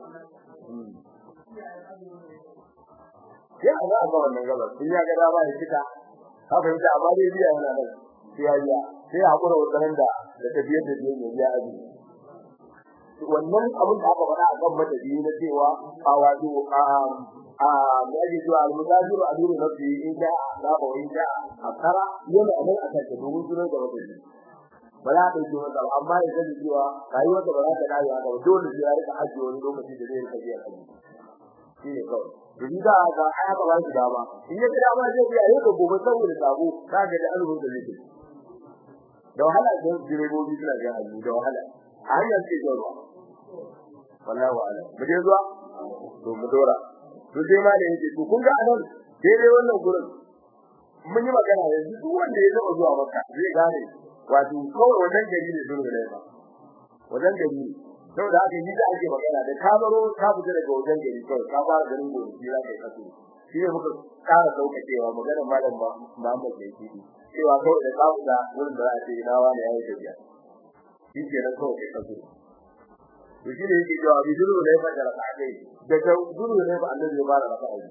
Speaker 1: ya ga ba wannan gaba sun ya ga da ba da kita ka fahimta amma dai biya yana nan sai ya biya sai hakura wannan da da tafiyar da biya biya abi wannan abin da aka faɗa a kan madadi na cewa a wato a a yaji zuwa al-mudajiru adiru nafsi in da la ba in da akara yana nan akan ta domin sunan da madadi ba za ka yi wata amma ya sani cewa rayuwar da ba za ta dawo haka ba dole sai ya rika ajiye wani lokaci da zai rika biya kai shi ne kawai domin da ga aya ba shi dama in ya ga dama zai biya yau gobe saboda sabo za ga da azumin da zai da wahala da direbobi suna ga azu da wahala a hanyar ce zuwa wallahi wa'ala mu je zuwa to mu dora to sai ma da yake to kun ga anan daidai wannan gurin mun yi magana yanzu duk wanda ya taba zuwa makka zai gane wato kawai wajen gari ne zuwa da ba wajen gari ne saboda haka yi da ake magana da ka baro ka fita daga wajen gari kawai ka fara garin gobe shi za ka yi kasu shi ne muka ƙara sauƙaƙewa maganar malam Muhammad da yake cewa kawai da ka fita wurin da za a ce ina wani ya yi tafiya shi ke nan kawai kai kasu to shi ne yake cewa bi zuru ne fa da raka'a daga zuru ne ba annabi ya fara raka'a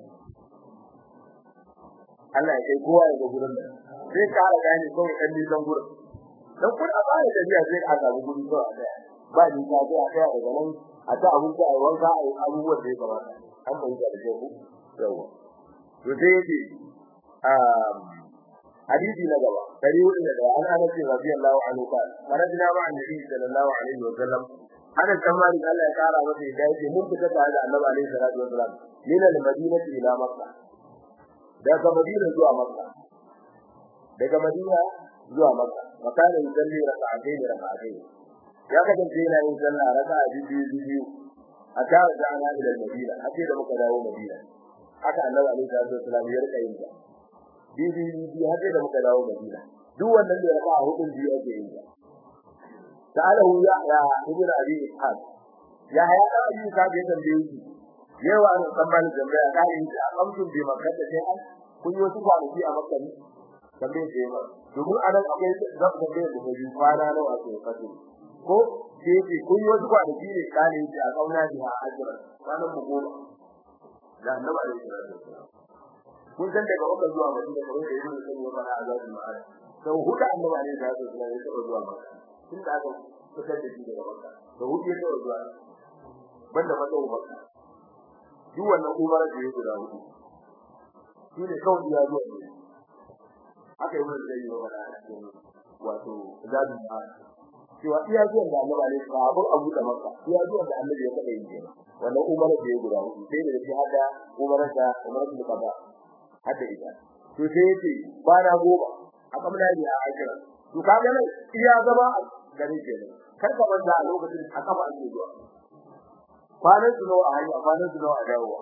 Speaker 1: Allah ya kai kowa ya ga gurin nan sai ka ra gani kawai dan nisan gurin dan kun a baya da biya sai a samu guri ko a daya ba ni ka ga a daya daga nan a ta abun ka ai wanka ai abubuwan da ya kamata an bai da da ku yawa to sai yake um hadisi na gaba dari hudu da an ana ce radiyallahu anhu ka farajna ma annabi sallallahu alaihi wa sallam ana tsammani Allah ya kara masa da yake mun fita tare da annabi alaihi salatu wa sallam min al-madinati ila makkah daga madina zuwa makka daga madina zuwa makka makana yusalli rak'atayn rak'atayn ya kasance yana yin sallah raka'a biyu biyu a tare da ana ila madina ake da muka dawo madina haka annabi alaihi salatu wasallam ya rika yin ta biyu biyu haka da muka dawo madina duk wannan da raka'a hudun biyu ake yin ta ta'alahu ya ya ibnu abi ishaq ya haya da abi ishaq ya tambaye shi yawa an tsammanin tambaya ka yi a kamtun bi makka da sai an kun yi wasu kwanaki a makka ne tambaye ce ba domin anan akwai zan tambaye da gobe kwana nawa ake fadi ko sai ce kun yi wasu kwanaki ne ka ne a kauna ji a ajira kwanan mu goma da annabi alaihi salatu wasallam kun san daga Makka zuwa Madina kamar da Ibn Qayyim ya fara azabul ma'ad sau hudu annabi alaihi salatu wasallam ya taɓa zuwa Makka tun da aka fitar da shi daga Makka da hudu ya taɓa zuwa banda matsawo Makka duk wannan umar da ya guda hudu shi ne kawai ya zuwa ne aka yi wani zai yi wa bada a cikin wato zabin ma'ad cewa iya zuwan da annabi alaihi salatu wasallam abu da Makka iya zuwan da annabi ya taɓa yin kenan wannan umar da ya guda hudu sai da shi hada umar da umar da kaza hada ita to sai yace ba na goma a kamar da ya ajira to kaga nan iya zama gare ke ne kar ka banda a lokacin a kafa ake zuwa kwanan su nawa a hanya kwanan su nawa a dawowa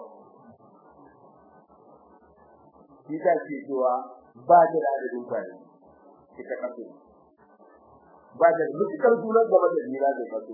Speaker 1: shi ta ce cewa ba ta da adadin kwani ita kafe ba ta da mutukar sunan gaba da jira da kafe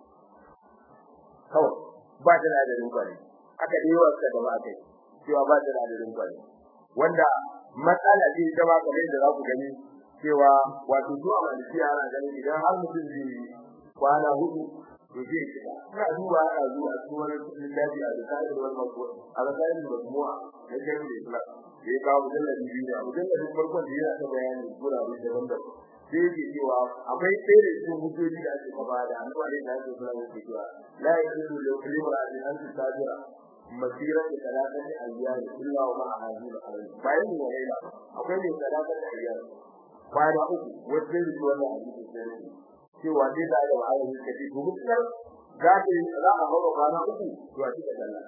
Speaker 1: kawai ba ta da adadin kwani aka dai wasa da ba kai cewa ba ta da adadin kwani wanda matsala ce ta ba kamar da za ku gani cewa wato zuwa maliki ana ganin idan har mutum zai kwana hudu to zai shiga ina duba ana zuwa a cikin wani littafi a zakari da wani mako a zakari da majmu'a na kai da islam da ya kawo mujallar biyu ne a mujallar farkon da yana ta bayani gurare daban-daban sai yake cewa akwai tsere cikin hujjoji da ake kaba da annabi alaihi salatu wasallam yake cewa la yajuzu li imra'atin an tusabira masira da talata ne ayyana illa wa ma'a hadin alayhi bayan ne ne akwai ne talata da ayyana kwana uku wajen da wannan hadisi sai cewa dai da da ayyana kace to mutar za ta za a hawa kwana uku to a cikin sallah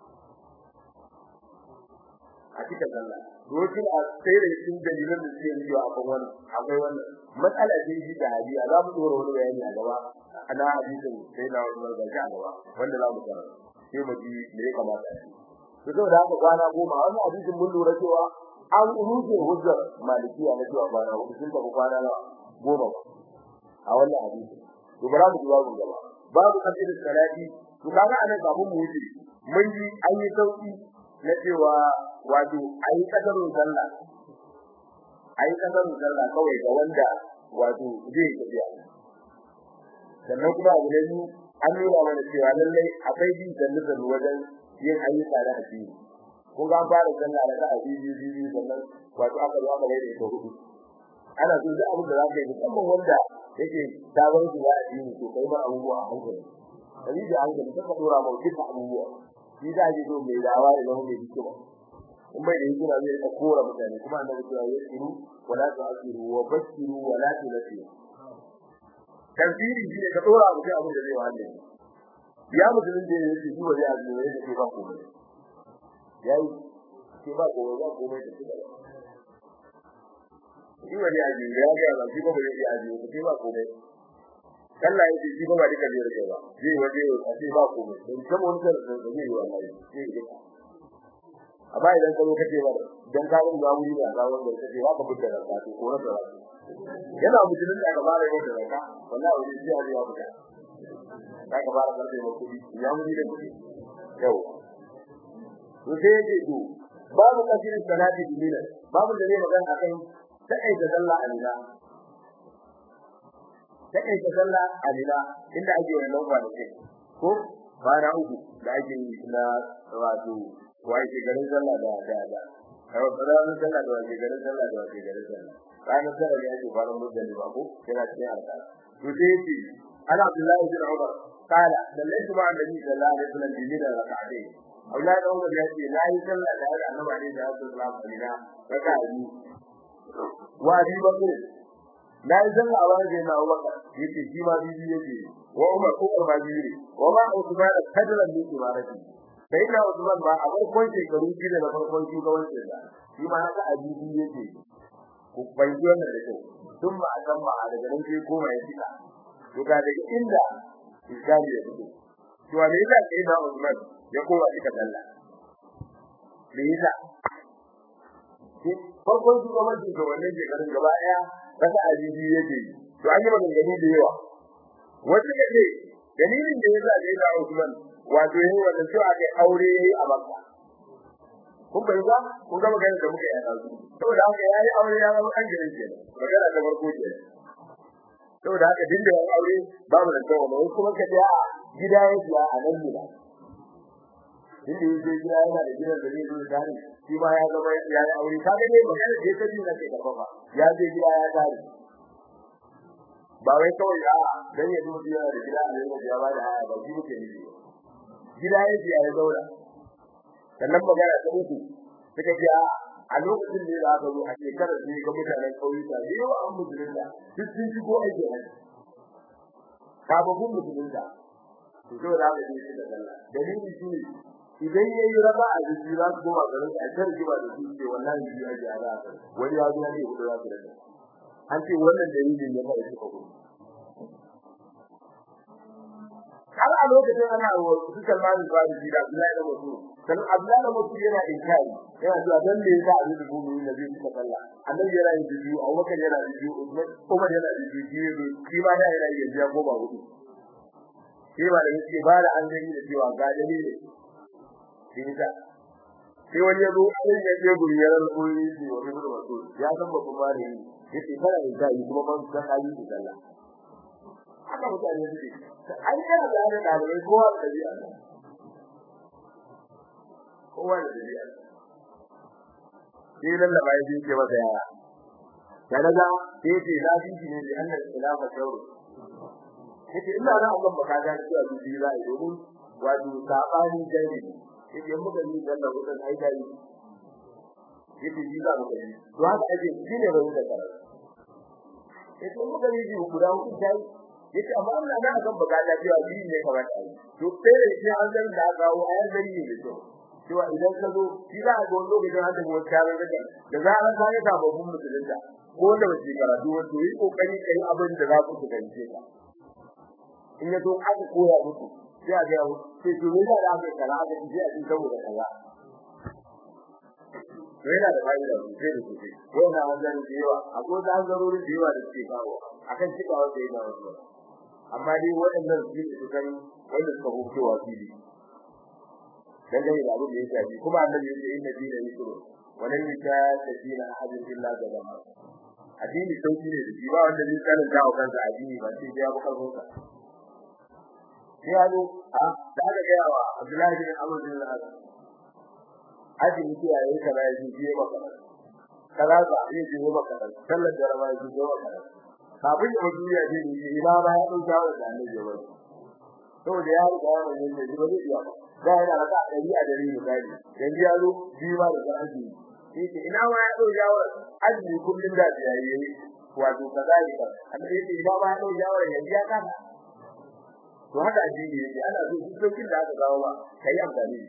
Speaker 1: a cikin sallah dokin a tsere cikin dalilan da suke yi a kan wannan akwai wannan matsala ce shi da hadisi za mu dora wani bayani a gaba ana hadisin sai da wannan ga gaba wanda za mu karanta sai mu ji me ya kamata to saboda haka kwana goma wannan hadisin mun lura cewa an rufe hujjar malikiya na cewa kwana hudu sun tafi kwana na goma ba a wannan hadisi to bara mu ji babu gaba babu kafir salati to kaga anan kafin mu wuce mun ji an yi sauki na cewa wato ayi kadarun sallah ayi kadarun sallah kawai ga wanda wato zai tafiya sannan kuma abu ne an nuna mana cewa lallai akwai bin sallu wajen yin ayyuka da addini kun ga fara sallah da addini biyu sannan wato aka zo aka bai da ita hudu ana so da abin da za ka yi musamman wanda yake sabon su da addini to kai ma abubuwa a hankali kai da hankali ka dora ma duka abubuwa shi da ake so mai dawa da zama mai hikima in bai da hikima zai ka kora mutane kuma annabi ya yi shiru wala tu'asiru wa bashiru wala tunasiru tafsiri shi ne ka dora mutum abin da zai wahala ya mutumin da yake shi ba zai azumi ne da ba komai yayi shi ba komai ba komai da shi shi ba zai azumi ya ga ba shi ba zai azumi shi ba komai Allah ya ce shi ba duka zai rike ba zai waje a ce ba komai dan kuma wani da zai yi wallahi sai ya amma idan ka zo kace ba dan ka ga ba wuri da ga wanda kace ba ka fitar da ka ko rasa yana mutumin da aka fara yin da wallahi wani sai ya zuwa fita aka fara karbe da kudi ya wuri da kudi yau to sai yake to babu kasirin salati bilal babu da ne magana akan sai da sallah alila sai da sallah alila inda ake wannan kwanaki ko bana uku da ake yi na wato wai ke garin sallah da da da kawai ranar sallah da wake garin sallah da wake garin sallah ranar sallah ne ake fara mutane ba ko kira cikin alƙa to sai yace ana Abdullahi bin Umar kala sallaitu ma annabi sallallahu alaihi wasallam bi min rak'atayn Abdullahi bin Umar yace la yi sallah da annabi alaihi wasallam alina raka'a biyu wa bi bakr la yi sallah wa da na Abubakar yace shi ma bibi yake wa Umar ko Umar bibi ne wa ma Uthman kadran min imarati sai na Usman ba a farkon shekaru shida na farkon shugabancin da shi ma haka a bibi yake ku bai ji wannan da kyau tun ba a san ba a daga nan sai koma ya fita to ga daga inda iskali ya fito to me yasa sai na Usman ya koma cika sallah me yasa farkon shugabancin da wannan shekarun gaba daya kasa a bibi yake to an yi maganganu da yawa wasu kace dalilin da yasa sai na Usman wato yayin wannan cewa kai aure yayi a Makka kun bai ba kun ga magana da muka yi a dazu saboda haka yayi aure ya zama kan gidan ke magana ta farko ce saboda haka din da aure babu da tawo wai kuma ka da gida yake a nan gida inda yake gida yana da gidan da zai zo tare shi ma ya zama ya yi aure kaga ne magana da ta ji na ke kafa ba ya je gida ya tare ba wai kawai a dan ya zo yana da gida a ne ya ba da haya ba shi muke nufi gida yake ya zauna sannan magana ta uku suka ce a lokacin da za ka zo a shekarar da ga mutanen kauyuka da yawa an musulunta duk sun shigo aiki a sababbin musulunta to zo da ga shi da Allah dalili shi ne idan yayi raba a jiki za su goma garin a tarki ba da su ce wallahi shi ya ga za ka wani ya zo ne hudu za su rage an ce wannan dalilin ne ba shi ko har a lokacin ana wa su kalmani ba da jira Abdullahi da Musu dan Abdullahi da Musu yana inkari yana cewa dan me yasa a zuwa gudu da zai suka kalla annabi yana yin bidiyo Abubakar yana yin bidiyo Usman Umar yana yin bidiyo shi ma da yana yin bidiyo ko ba gudu shi ba da yake ba da an gani da cewa ga dalili shi ne sai wani yazo sai ya je guri ya ran koyi shi wa bin wasu ya san ba kuma da yi yace kana yin kai kuma ban san hali da Allah haka mutane suke an yana da hannun ɗalibai kowa da ɗabi'a kowa da ɗabi'a sai lallaba ya ce masa yara ya daga sai ce na fi shi ne da hannun khilafa shauru yace ina da abin baka ga cewa bibi za a domin wato sabani jari yace muka yi dalla gudan ai dai yace ji za mu gani to haka ake shi ne bai da karatu yace muka yi guda uku dai yace amma Allah na akan bukata cewa biyu ne kamar ta yi to sai shi an zan da kawo ayan zari ne to cewa idan ka zo shi za a ga wani lokacin an tafi wata yaran daga da zaran ka ga sababbin musulunta ko da wace karatu wato yi kokari kai abin da za ku ku gance ka in ya zo aka koya muku sai a ga sai to ne da aka kara aka ji a cikin saboda kaza to yana da fa'ida sosai da sosai wannan hanzarin da yawa akwai da hanzarorin da yawa da suke kawo akan cika wanda yana wasu amma dai waɗannan su ne sukan wanda suka hukewa fili dangane da abin da ya shafi kuma annabi ya ce inna dina yusru walan yusha dina ahadin illa gadama addini sauki ne da shi ba wanda zai tsananta wa kansa addini ba sai ya bi karfin sa sai ya zo a da aka gaya wa Abdullahi bin Amr bin al-As addini ce yayi kaza ya ji ya maka kaza ba ya ji ya maka sallar da rawa ya ji ya maka kafin ya mutu ya ji ni ina ba ya dauka wa da annabi ya bari saboda ya riga ya bayyana ne ba zai iya ba da yana raka dari a dari misali yanzu ya zo biwa da zarafi yake ina ma ya dauka wa azumi kullun da ya yi wato kaza ne ba annabi yake ina ma ya dauka wa yanzu ya kana to haka addini yake ana so duk dokin da aka kawo ba kai amfani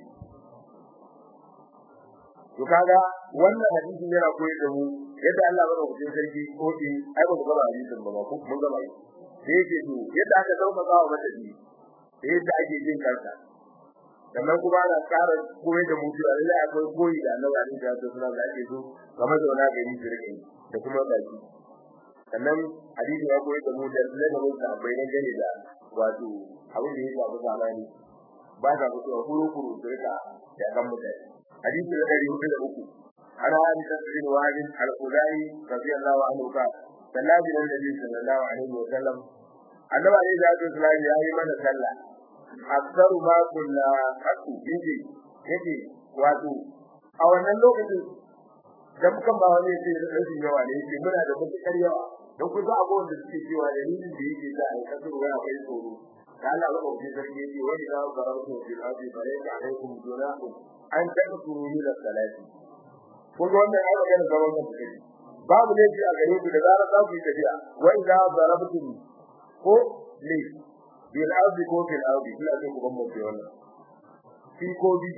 Speaker 1: to kaga wannan hadisi yana koyar da mu yadda Allah bada hujjar sarki ko din ai ba gaba hadisin ba ko mun gaba sai yake to yadda aka dauka kawo mata di sai yadda ake jin kanka sannan kuma ana tsara koyar da mutu a lalle akwai koyi da Allah ya rinka da suna da ake so kamar da wani gari su rike da kuma baki sannan hadisi ya koyar da mu da ladabin sa bai nan gane da wato abin da ya shafi zamani ba ta fitowa kuru kuru su rika da kan mutane hadisi da dari hudu da uku ana hadisa bin wahid al-qudai radiyallahu anhu ka sallabi da nabi sallallahu alaihi wa sallam annabi alaihi salatu wasallam ya yi mana sallah aksaru ma kunna haku biji yake wato a wannan lokacin da muka ba wani yake da rashin yawa ne yake muna da mutukar yawa don ku za a ga wanda suke cewa dalilin da yake da ai kasar waya kai tsoro da Allah ba ku sarki yake wani da garautu bil ardi falaysa alaikum junahu an tadkuru min as-salati ko ga wannan ai magana da wannan take babu ne a gare ku da zarar za ku yi tafiya wa idza darabtum ko ne bil ardi ko bil ardi ina so ku bambance wannan fi ko bi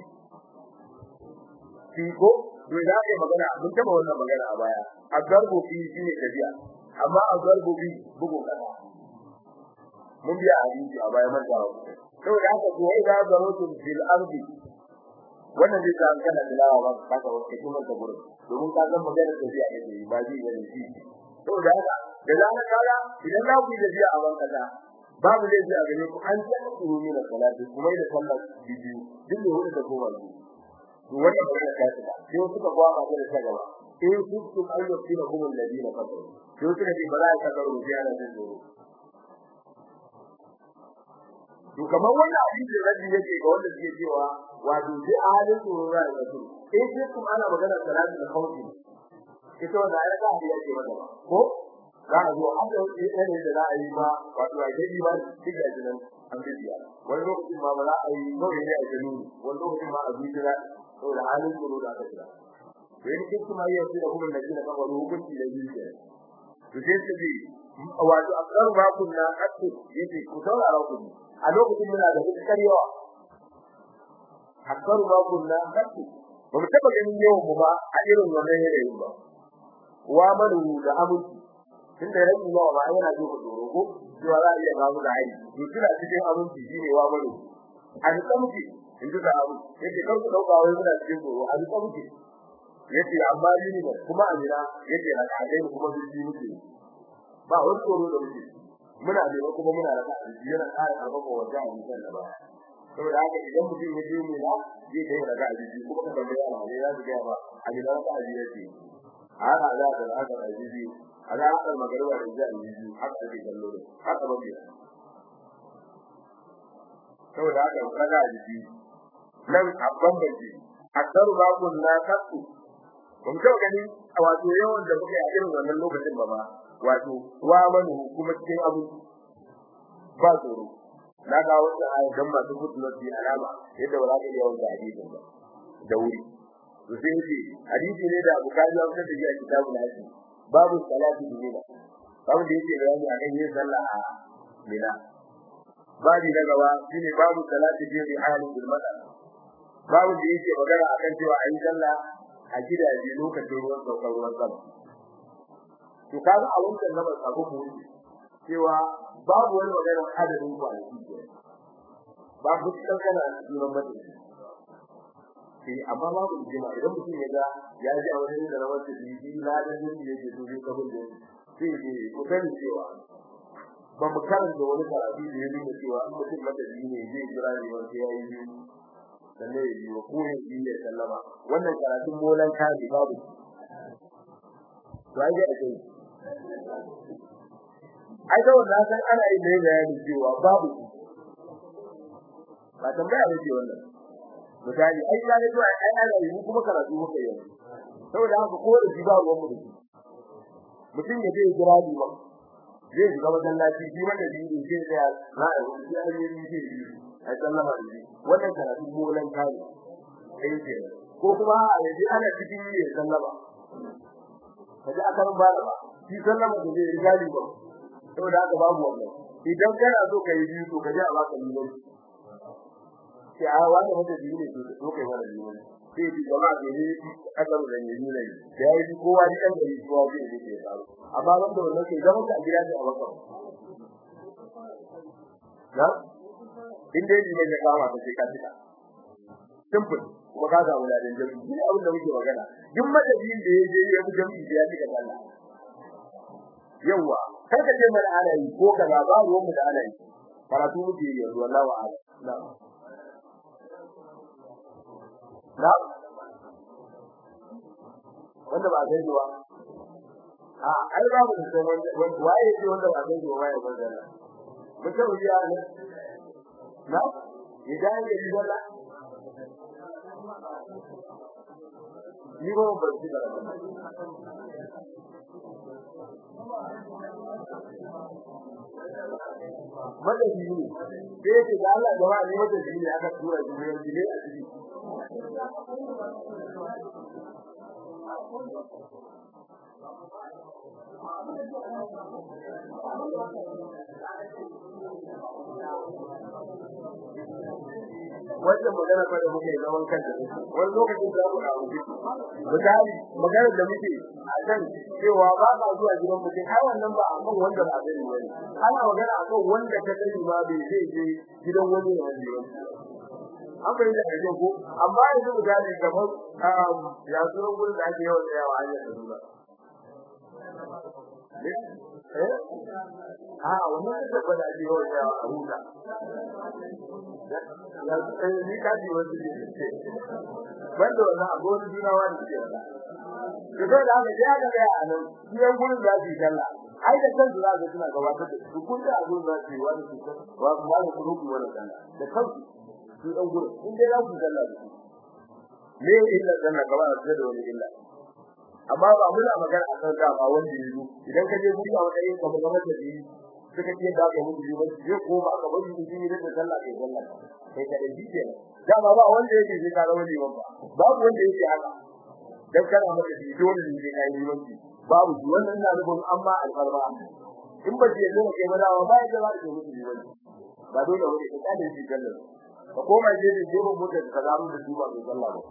Speaker 1: fi ko to da ake magana mun taba wannan magana a baya azarbu fi shine tafiya amma azarbu bi bugu kada mun biya hadisi a baya man tawo saboda haka ko ai da zarotun bil ardi wannan zai ta kana tilawa ba ka ga wata kuma ta gurin domin ka san magana tafiya ne ba ji ne shi saboda haka da zaran kaga idan za ku yi tafiya a ban kaza babu zai ji a gare ku an ta tsoro ne da salati kuma da sallar bidiyo duk da wanda ta koma su to wannan ba ta ta sai suka gwaba da ta gaba in kuntum ayyukina hum alladina kafaru sai suka ce ba za ka karo ji ana jin tsoro to kamar wannan hadisi rabbi yake ga wanda suke cewa wato sai a halin tsoro ya ga su eh sai kuma ana magana salatu da khawfi ita wannan ayar da ya ce mata ba ko za a zo an da yanayin da za a yi ba wato a gani ba duk da jinan an bibiya wani lokacin ma ba za a yi kawai ne a jinu wani lokacin ma a zuciya saboda halin tsoro da aka kira to yin kin kuma yi yasu da kuma na jina kan wani hukunci da zuciya to sai su bi wato akar ba kun na kasu yace ku saurara ku a lokacin muna da dukkan yawa akar ba kun na kasu ba mu taba ganin yawan mu ba a irin wannan yanayin ba wa manu da aminci tunda rabi ba ba yana ji ku doro ko cewa za a iya ba mu da ai to kina cikin aminci shine wa manu a duka muke in ji da abu yake kar ku dauka wai muna cikin doro a duka muke yace amma ni ne kuma amina yace na kai kuma biji muke ba wani tsoro da muke muna da kuma muna da biji yana ƙara karfafa wa jami'in kan da ba saboda haka idan mutum ya je mu na zai kai daga biji kuma ka tambaya ma ne ya ga ba amina ka aji yace haka za ka da haka aji a ga haka magana da jami'in haka ake kallo haka ba biya saboda haka kaga aji nan abban baji akdaru babun la kasu mun ga gani wato yawan da muke a irin wannan lokacin ba ba wato wa manu kuma cikin abu ba tsoro na ga wata ayi dan masu gudu fi alama yadda ba za ka yawan da hadisin ba da wuri to sai ce hadisi ne da bukari ya fitar da shi a kitabul hadisi babu salati bila babu da yake bayani akan yin sallah a mina babu na gaba shine babu salati bi halin bil madar babu da yake magana akan cewa ayi sallah a gidaje lokacin ruwan saukar ruwan sama to kaga a wannan lamar abu mu cewa babu wani magana adadin kwanaki ke babu cikin kana jiran mutum sai amma babu jima idan mutum ya ga ya ji a wani da rawar da bibi na da yin da yake so zai kabul da sai ne ku sani cewa ba mu karanta wani karatu da ya nuna cewa in mutum madadi ne zai jira ne wanda ya yi sannan ya yi wa koyin shi ya sallama wannan karatun molan kaji babu to ai ga ake ai da wannan san ana yi mai bayani cewa babu ba tambaya ba ce wannan misali ai da ne ai ana yi kuma karatu muka yi saboda haka ko da shi ba ruwan mu mutum ya je jira ni ba zai shiga wajen lafi shi wanda shi ne zai tsaya na a wani shi an yi shi ai sallama da shi wannan karatu molan kai sai ce ko kuma a yaji ana cikin yi sallama kaji aka ba ba shi sallama da zai riga ni ba saboda haka babu wannan idan kana so ka yi biyu to kaje a baka liman sai a wani wanda biyu ne to kai wani liman sai ji jama'a da ne aka da ne ne da yayi kowa ni dan gari kowa zai yi ke tsaro amma wanda wannan sai zama ka gida ne a baka na in dai ne ya kama ta sai ka tika simple kuma ka ga wuladen jami'i shi abin da muke magana duk madadin da ya je ya bi jami'i da ya tika Allah yawa kar ka je mana ana yi ko kaza ba ruwan mu da ana yi karatu muke yi yanzu wallahi wa ala na na wanda ba zai zuwa a ai ba mu da wanda waye ce wanda ba zai zuwa waye wanda mutum ya ne na idan ya yi wala ni ba ba shi da madadi ne sai ce da Allah da wani madadi ne aka tura shi ne jile a ciki wannan magana fa da muke zaman kanta wani lokacin da mu dawo misali magana da muke a kan cewa ba ka zuwa gidan mutum ai wannan ba akan wanda ba zai yi ana magana akan wanda ka sani ma bai zai je gidan wani ne wanda ya an bai da ajin ko amma yanzu misali kamar ya sunan gurin da ake yawan tsayawa hanyar da nuna eh a wannan da ba da ake yawan tsayawa a huta ni ka ji wasu ne banda wannan abuwan juna wani ke wala to sai da haka ya ga ya nan biyan gurin da su sallah ai da kansu za ga suna gabatar da su kun da abun za su yi wani su wa kuma da su ku wani sallah da kansu su dan gurin in dai za ku sallah da su me illa sallah gaba da da wani illa amma ba muna magana a kan dama wanda ya zo idan ka je guri a matsayin kamar gaba da shi suka ce da ka mutu ba je ko ba ka bari su yi da sallah kai sallah kai ka da shi kenan dama ba wanda yake sai ka zama liman ba babu wanda yake haka dan kana maka shi dole ne kai liman babu shi wannan ina nufin amma alfarma in ba je zuwa kai madawa ba ya zama da mutu liman ba dole wani ka kada shi sallah ka koma je da je mu mutu ka zama da su ba kai sallah ba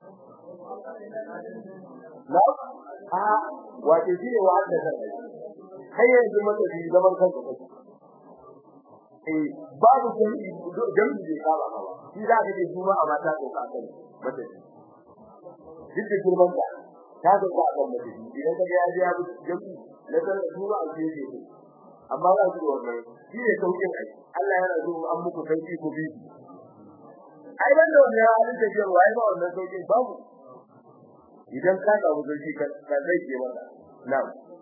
Speaker 1: na a wace shi ne wanda ka kai yanzu maka shi zaman kanka kai eh babu jami'i jami'i ne ka ba ba shi za ka ce juma a mata ko ka kai mata duk da girman ka ta ga ka kan mata idan ka ga ya ji jami'i na san juma a ce ce amma za su wannan shi ne saukin ai Allah yana so an muku sauki ku bi ai ban da wannan halin tafiyar wai ba wannan saukin babu idan ka ga wuce ka ka zai ke mata na'am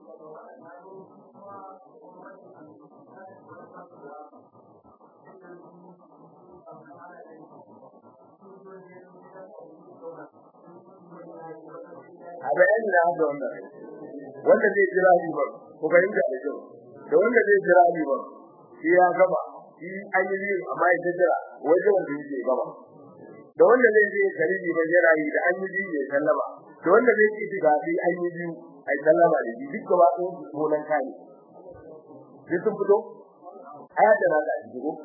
Speaker 1: a bayani da haka wannan wanda zai jira ni ba ko fahimta da kyau da wanda zai jira ni ba shi ya gaba shi ayyuki amma ya jira wajen wanda yake gaba da wanda zai je karibi ba jira yi da ayyuki ya sallama da wanda zai ci diga shi ayyuki ai sallama da shi duk gaba ɗayan su sunan kai sai sun fito aya da na da shi ko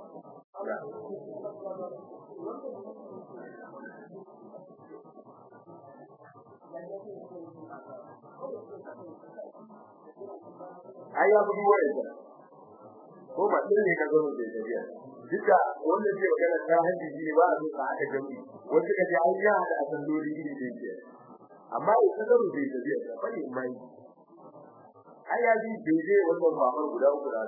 Speaker 1: ai ya gudu wa yanzu ko ba din ne ka zo da tafiya duka wanda ke magana ta hanji shi ba a zo ka aka jami wanda kaje ai ya da asalloli ne da yake amma idan ka zo da tafiya ka bari mai ai ya ji daidai wannan babar guda uku da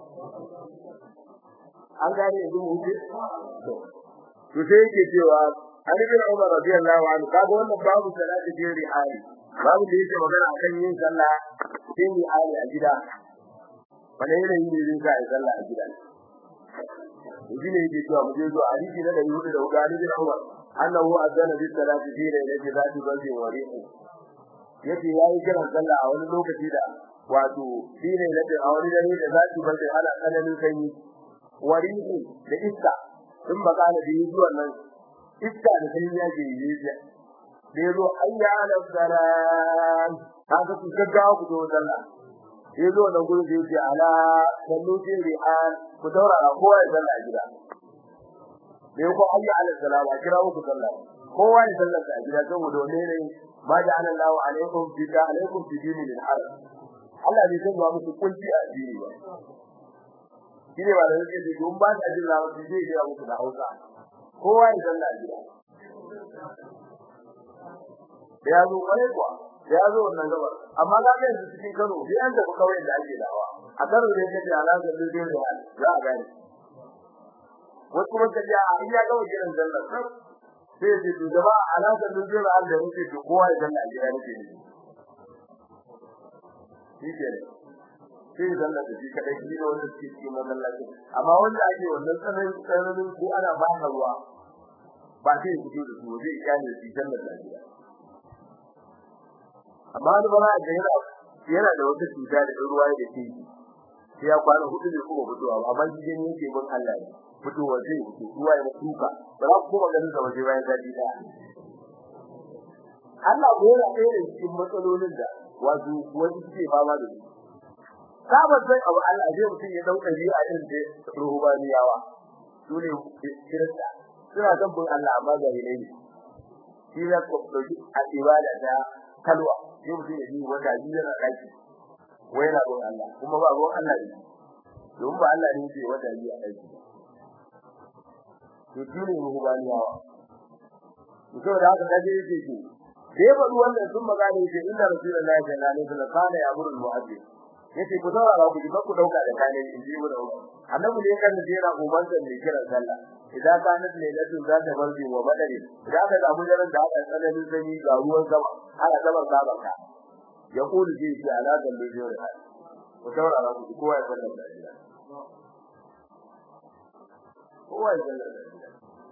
Speaker 1: an gane yanzu mu ce to to sai yake cewa an ibn Umar radiyallahu anhu kaga wannan babu salati fi rihali babu da yake magana akan yin sallah fi rihali a gida wanda yana yin yin sa a sallah a gida shi ne yake cewa mu je zuwa hadisi na da yudu da ugani bin Umar annahu azana bi salati fi rihali zati banzi wa rihu yace yayi kiran sallah a wani lokaci da wato fi rihali a wani dare da zati banzi ana tsananin sanyi wa rihu da iska sun bakana da yi zuwa nan iska da sai ya je yi da yazo ayya ala salam haka ku gaggawa ku zo sallah yazo nan gurin da yake ala sallu ji ri'an ku daura kowa ya sallah gida da yako ayya ala salam a kira ku sallah kowa ya sallah a gida saboda ne ne ma ja'ala Allahu alaikum fi alaikum fi dinin al-harb Allah bai san ba muku kunci a addini ba shine ba da yake da gun ba ta jin lawa sai dai ya muku da Hausa kowa ya zanna gida ya zo kare kuwa ya zo wannan gaba amma ga ga yanzu cikin Kano sai an tafi kawai da ake dawa a Kano da yake da alaka da dai da za a gane wasu kuma kaje a iya ga wajen zanna sai ce to gaba alaka da dai da da yake to kowa ya zanna gida yake ne shi ke sai zalla da shi kadai shi ne wanda suke cikin masallaci amma wanda ake wannan tsananin tsananin ko ana ba ka ruwa ba sai ku da su zai kyale shi sallar lafiya amma wani bana da yana yana da wata cuta da ruwa da ke sai ya kwana hudu ne kuma fitowa amma shi ne yake bin Allah ne fitowa zai fito ruwa ya tuka ba za ku kuma ganin sa waje bayan gadi da Allah ko yana ɗaya da cikin matsalolin da wato wani suke fama da su saba sai abu Allah zai mutum ya dauka shi a irin da ruhubaniyawa su ne kirista suna son bin Allah amma ga ne shi ya ko dauki a ibada da kalwa sai mutum ya yi wanda shi yana daki wai na bin Allah kuma ba gon Allah ne don ba Allah ne ke wanda yi a daki to shi ne ruhubaniyawa to da haka kaje yake ce sai ba wannan sun magana yake inda rasulullahi sallallahu alaihi wasallam kana ya amuru mu'azzin yace ku saurara ku ba ku dauka da kane in ji mu annabi ne kan jera umman da ne kira sallah idan ka nan ne da za ta barbi wa madari idan ka samu jaran da aka tsananin sanyi ga ruwan sama ana sabar sabar ka ya kulu ji shi ala da ne jira ku saurara ku ji kowa ya sallar da gida kowa ya sallar da gida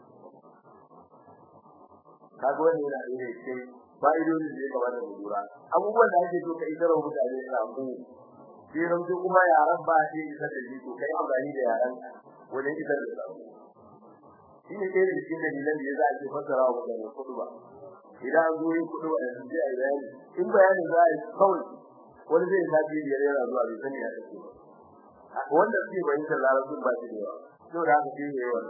Speaker 1: kaga wannan yana da yake fa'idodi da ya kamata mu lura abubuwan da ake so ka isar wa mutane da abu sai ran su kuma yaran ba shi isar da shi to kai amfani da yaran wajen isar da sako shi ne ɗaya da cikin dalilan da ya za a ce fassara wa mutane kudu ba idan an zo yin kudu ba da su je a yi bayani in bayanin za a yi kawai wani zai tafi biyar yana zuwa bai sani ya tafi ba wanda suke bayyana larabcin ba shi da yawa yau da haka shi ne yawan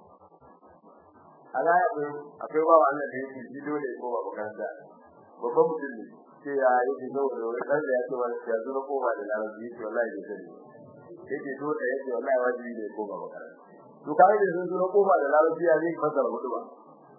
Speaker 1: ala ya bai akwai bawa Allah da yake ji dole ko ba makaranta babban mutum ne sai ya yi ji zo da wani dan da ya ce wani ya zo ko ba da larabci yake wallahi da sani yake dole yake wallahi wajibi ne ko ba makaranta to kai da sun zo ko ba da larabci ya zai fasara hudu ba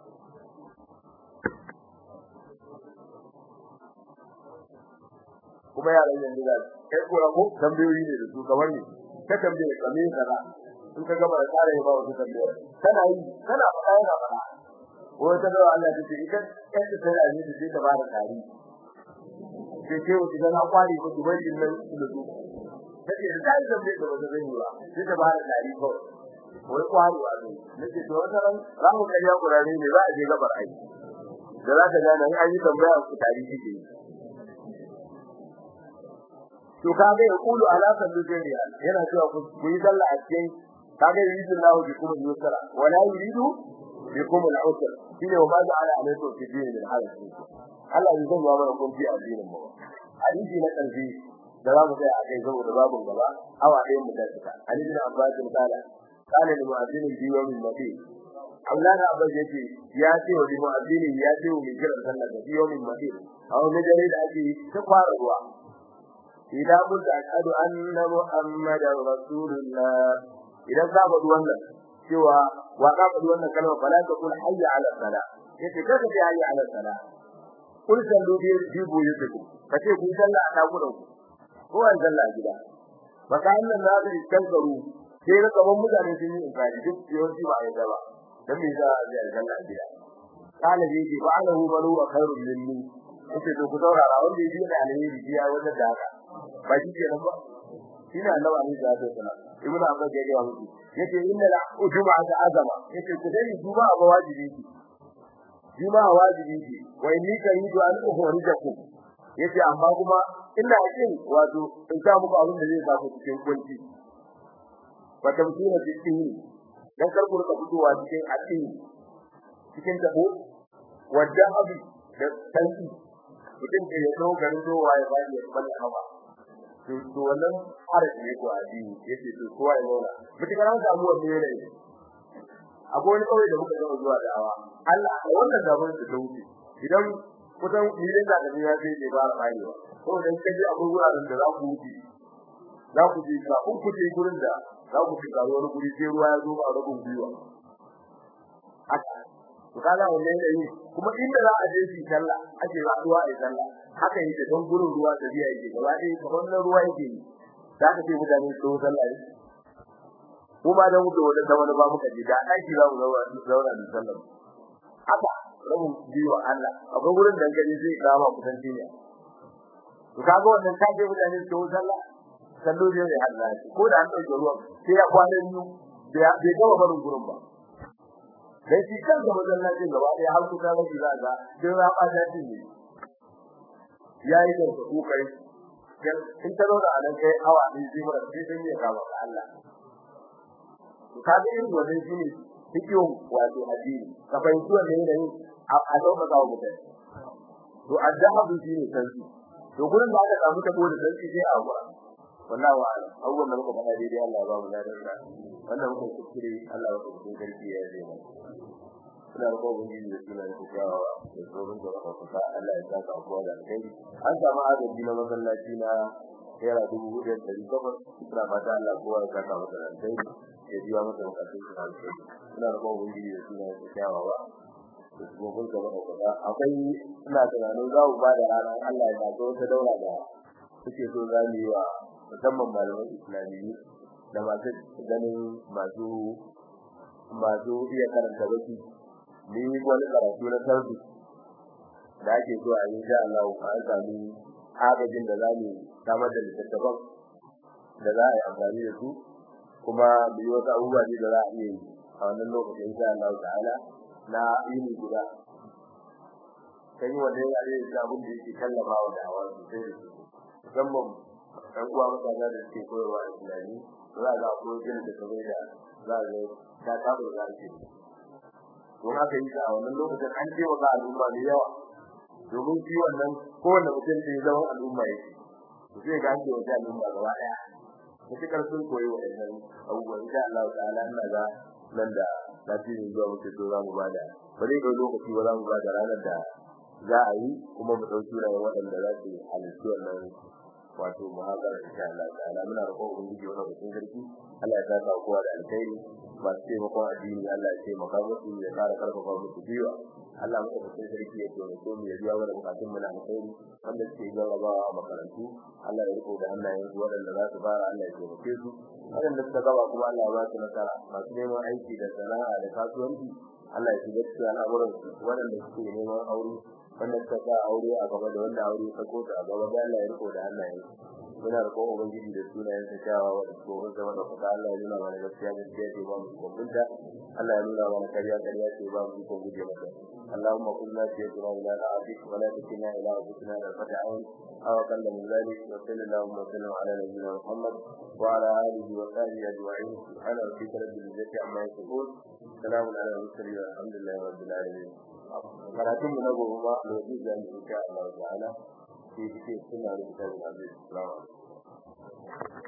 Speaker 1: kuma yaran yanzu da kai ko ko tambayoyi ne da su kamar ne ka tambaye kame kaza in ka gama da tsara ya ba wasu tambayoyi kana yi kana faɗa yana faɗa ko ta da Allah ta ce idan kai da sai aje da ta ba da tari sai ce wuce dan akwari ko dubai din nan da su take da tari tambaye da wanda zai yi ba sai ta ba da tari ko wai kwari wa ne nake to wata ran ramu kai ya kurare ne za a je gabar aiki da za ka gane an yi tambaya ku tari kike yi to kaga ya kulu ala sallallahu yana cewa ku yi sallah a cikin kaga yuridu Allahu bikum al-yusra wa la yuridu bikum al-usra shine wa ma ja'ala alaykum fi dinin min haraj Allah ya zama mana kun fi addinin mu hadisi na karfi da za mu sai a kai saboda babun gaba awa ɗayan mu da suka hadisi na Abbas bin Kala kana da mu'azzin bi yawmin nabi Allah na Abbas yace ya ce wa mu'azzin ya ce wa mai kiran sallah da yawmin nabi a wani dare da ake ta fara ruwa idan mun da ashhadu anna muhammadar rasulullah idan ka faɗi wannan cewa wa ka faɗi wannan kalma fala ta kul hayya ala sala yace kaga ce hayya ala sala kul sallu bi jibu yusuku kace ku sallah a dakunan ku ko an sallah a gida baka annan na da kankaru sai ga kaman mutane sun yi inkari duk yawanci ba ya ba dan me za a yi sallah a gida kana ji ji fa'alahu malu wa khairul minni yace to ku saurara wanda yake da alheri ya wannan da haka ba shi kenan ba shine annabi alaihi salatu wasalam ibnu abbas ya ga musu yace inna la juma'a ta azama yace ku dai juma'a ba wajibi ce juma'a wajibi ce wa inni karidu an ukhrijakum yace amma kuma ina kin wato in sa muku abin da zai sa ku cikin kunci ba ta mutuna cikin dan karku ka fitowa cikin addini cikin tabo wadda abu da tanki mutum da ya zo garin dowa ya bani ya bani hawa to to wannan haraji ne ko addini yace to kowa ya nuna mutukar an samu wannan yanayi akwai wani kawai da muka zama zuwa da'awa Allah a wannan zaman da wuce idan kusan milin da da ya ce ba ra bayewa ko dan kaje akwai wuraren da za ku wuce za ku ji ka kun kuce gurin da za ku shiga wani guri sai ruwa ya zo a rubun gwiwa haka to kaga wannan yanayi kuma inda za a je shi sallah ake zuwa a yi sallah haka yake don gurin ruwa da biya yake gaba ɗaya kamar na ruwa yake yi za ka ce mutane su sallah ne ko ba da muke wajen da wani ba muka ji da aiki za mu zauna da sallah haka rabin biyo Allah akwai gurin da gari zai kama kusan ne to kaga wannan ka je mutane su sallah sallo ne ya Allah ko da an dauke ruwan sai ya kwana biyu bai gama barin gurin ba dan shi kansa masallacin gaba ɗaya har kuka mafi za ga sai ya ɓata shi ne yayi da ku kai in ta zauna a nan kai awa ɗin sai mura sai sun yi kama ga Allah to ka ga irin wannan shine hikiyo wato addini ka fahimci wannan yanayi a dauka ga mutum to addabu shine sarki to gurin da aka samu ta gode sarki sai a gura wallahi wa awwal da muka faɗa daidai Allah ya ba mu ladan sa wannan muka kuskure Allah ya kuskure sarki ya yi mana suna da kowa yin da suna da kyawawa da tsoron da wata kusa Allah ya saka abuwa da alkhairi an samu agaji na masallaci na naira dubu hudu da ɗari takwas suna fata Allah kowa ya saka masa da alkhairi ya biya masa bukatun su da alkhairi suna da kowa yin da suna da kyawawa da kuma kun gaba da kusa akwai ina tunanin za mu ba da rana Allah ya saka wata daura da suke so za mu yi wa musamman malaman islamiyyu da masu ganin masu masu iya karanta baki ni wani karatu na sarfi da ake so a insha Allah an sami agajin da zamu samar da littattafan da za a yi amfani da su kuma mu yi wasu abubuwa ne da za a iya yi a wannan lokacin insha Allah ta'ala na yini guda kan yi wanda ya yi da abin da yake tallafa wa da'awa sosai da sosai musamman ɗan uwa mutane da suke koyarwa da tunani za ga ko gina da kamar da za ga ta tabu da zaki don haka yi a wannan lokacin an ce wa al'umma da yawa domin shi wannan kowanne mutum da ya zama al'umma yake to sai ga an ce wa al'umma gaba daya mutukar sun koyi waɗannan abubuwan insha Allah ta'ala ina ga nan da sati ne zuwa muke so za mu bada ba zai ga lokaci ba za mu bada ranar da za a yi kuma mu ɗauki ranar waɗanda za su halittu wannan wato muhazara insha Allah ta'ala muna roƙon ubangiji wannan mutum sarki Allah ya saka kowa da alkhairi masu taimakon addini Allah ya taimaka musu ya ƙara karfafa musu biwa Allah muka mutum sarki ya taimake mu ya biya mana bukatun mu na alkhairi wanda suke jarrabawa a makarantu Allah ya riko da hannayen su waɗanda za su fara Allah ya taimake su waɗanda suka gaba kuma Allah ya ba su nasara masu neman aiki da sana'a da kasuwanci Allah ya shiga cikin al'amuran su waɗanda suke neman aure wanda suka sa aure a gaba da wanda aure ta kota a gaba da Allah ya riko da hannayen muna da kowa ubangiji da sunayen sa kyawawa wa ko wanda wanda kuka Allah ya nuna mana gaskiya gaskiya ce ba mu kumbunta Allah ya nuna mana kariya kariya ce ba mu ko guje mata اللهم قل لا تجعل إلى عبدك ولا تكلنا إلى عبدنا طرفة عين أو أقل من ذلك وصلى اللهم وسلم على نبينا محمد وعلى آله وصحبه أجمعين سبحان ربك رب العزة عما يصفون سلام على المرسلين والحمد لله رب العالمين karatun mu na gobe ma da wajen da insha Allah ta'ala sai sai suna da kitabul aziz assalamu alaikum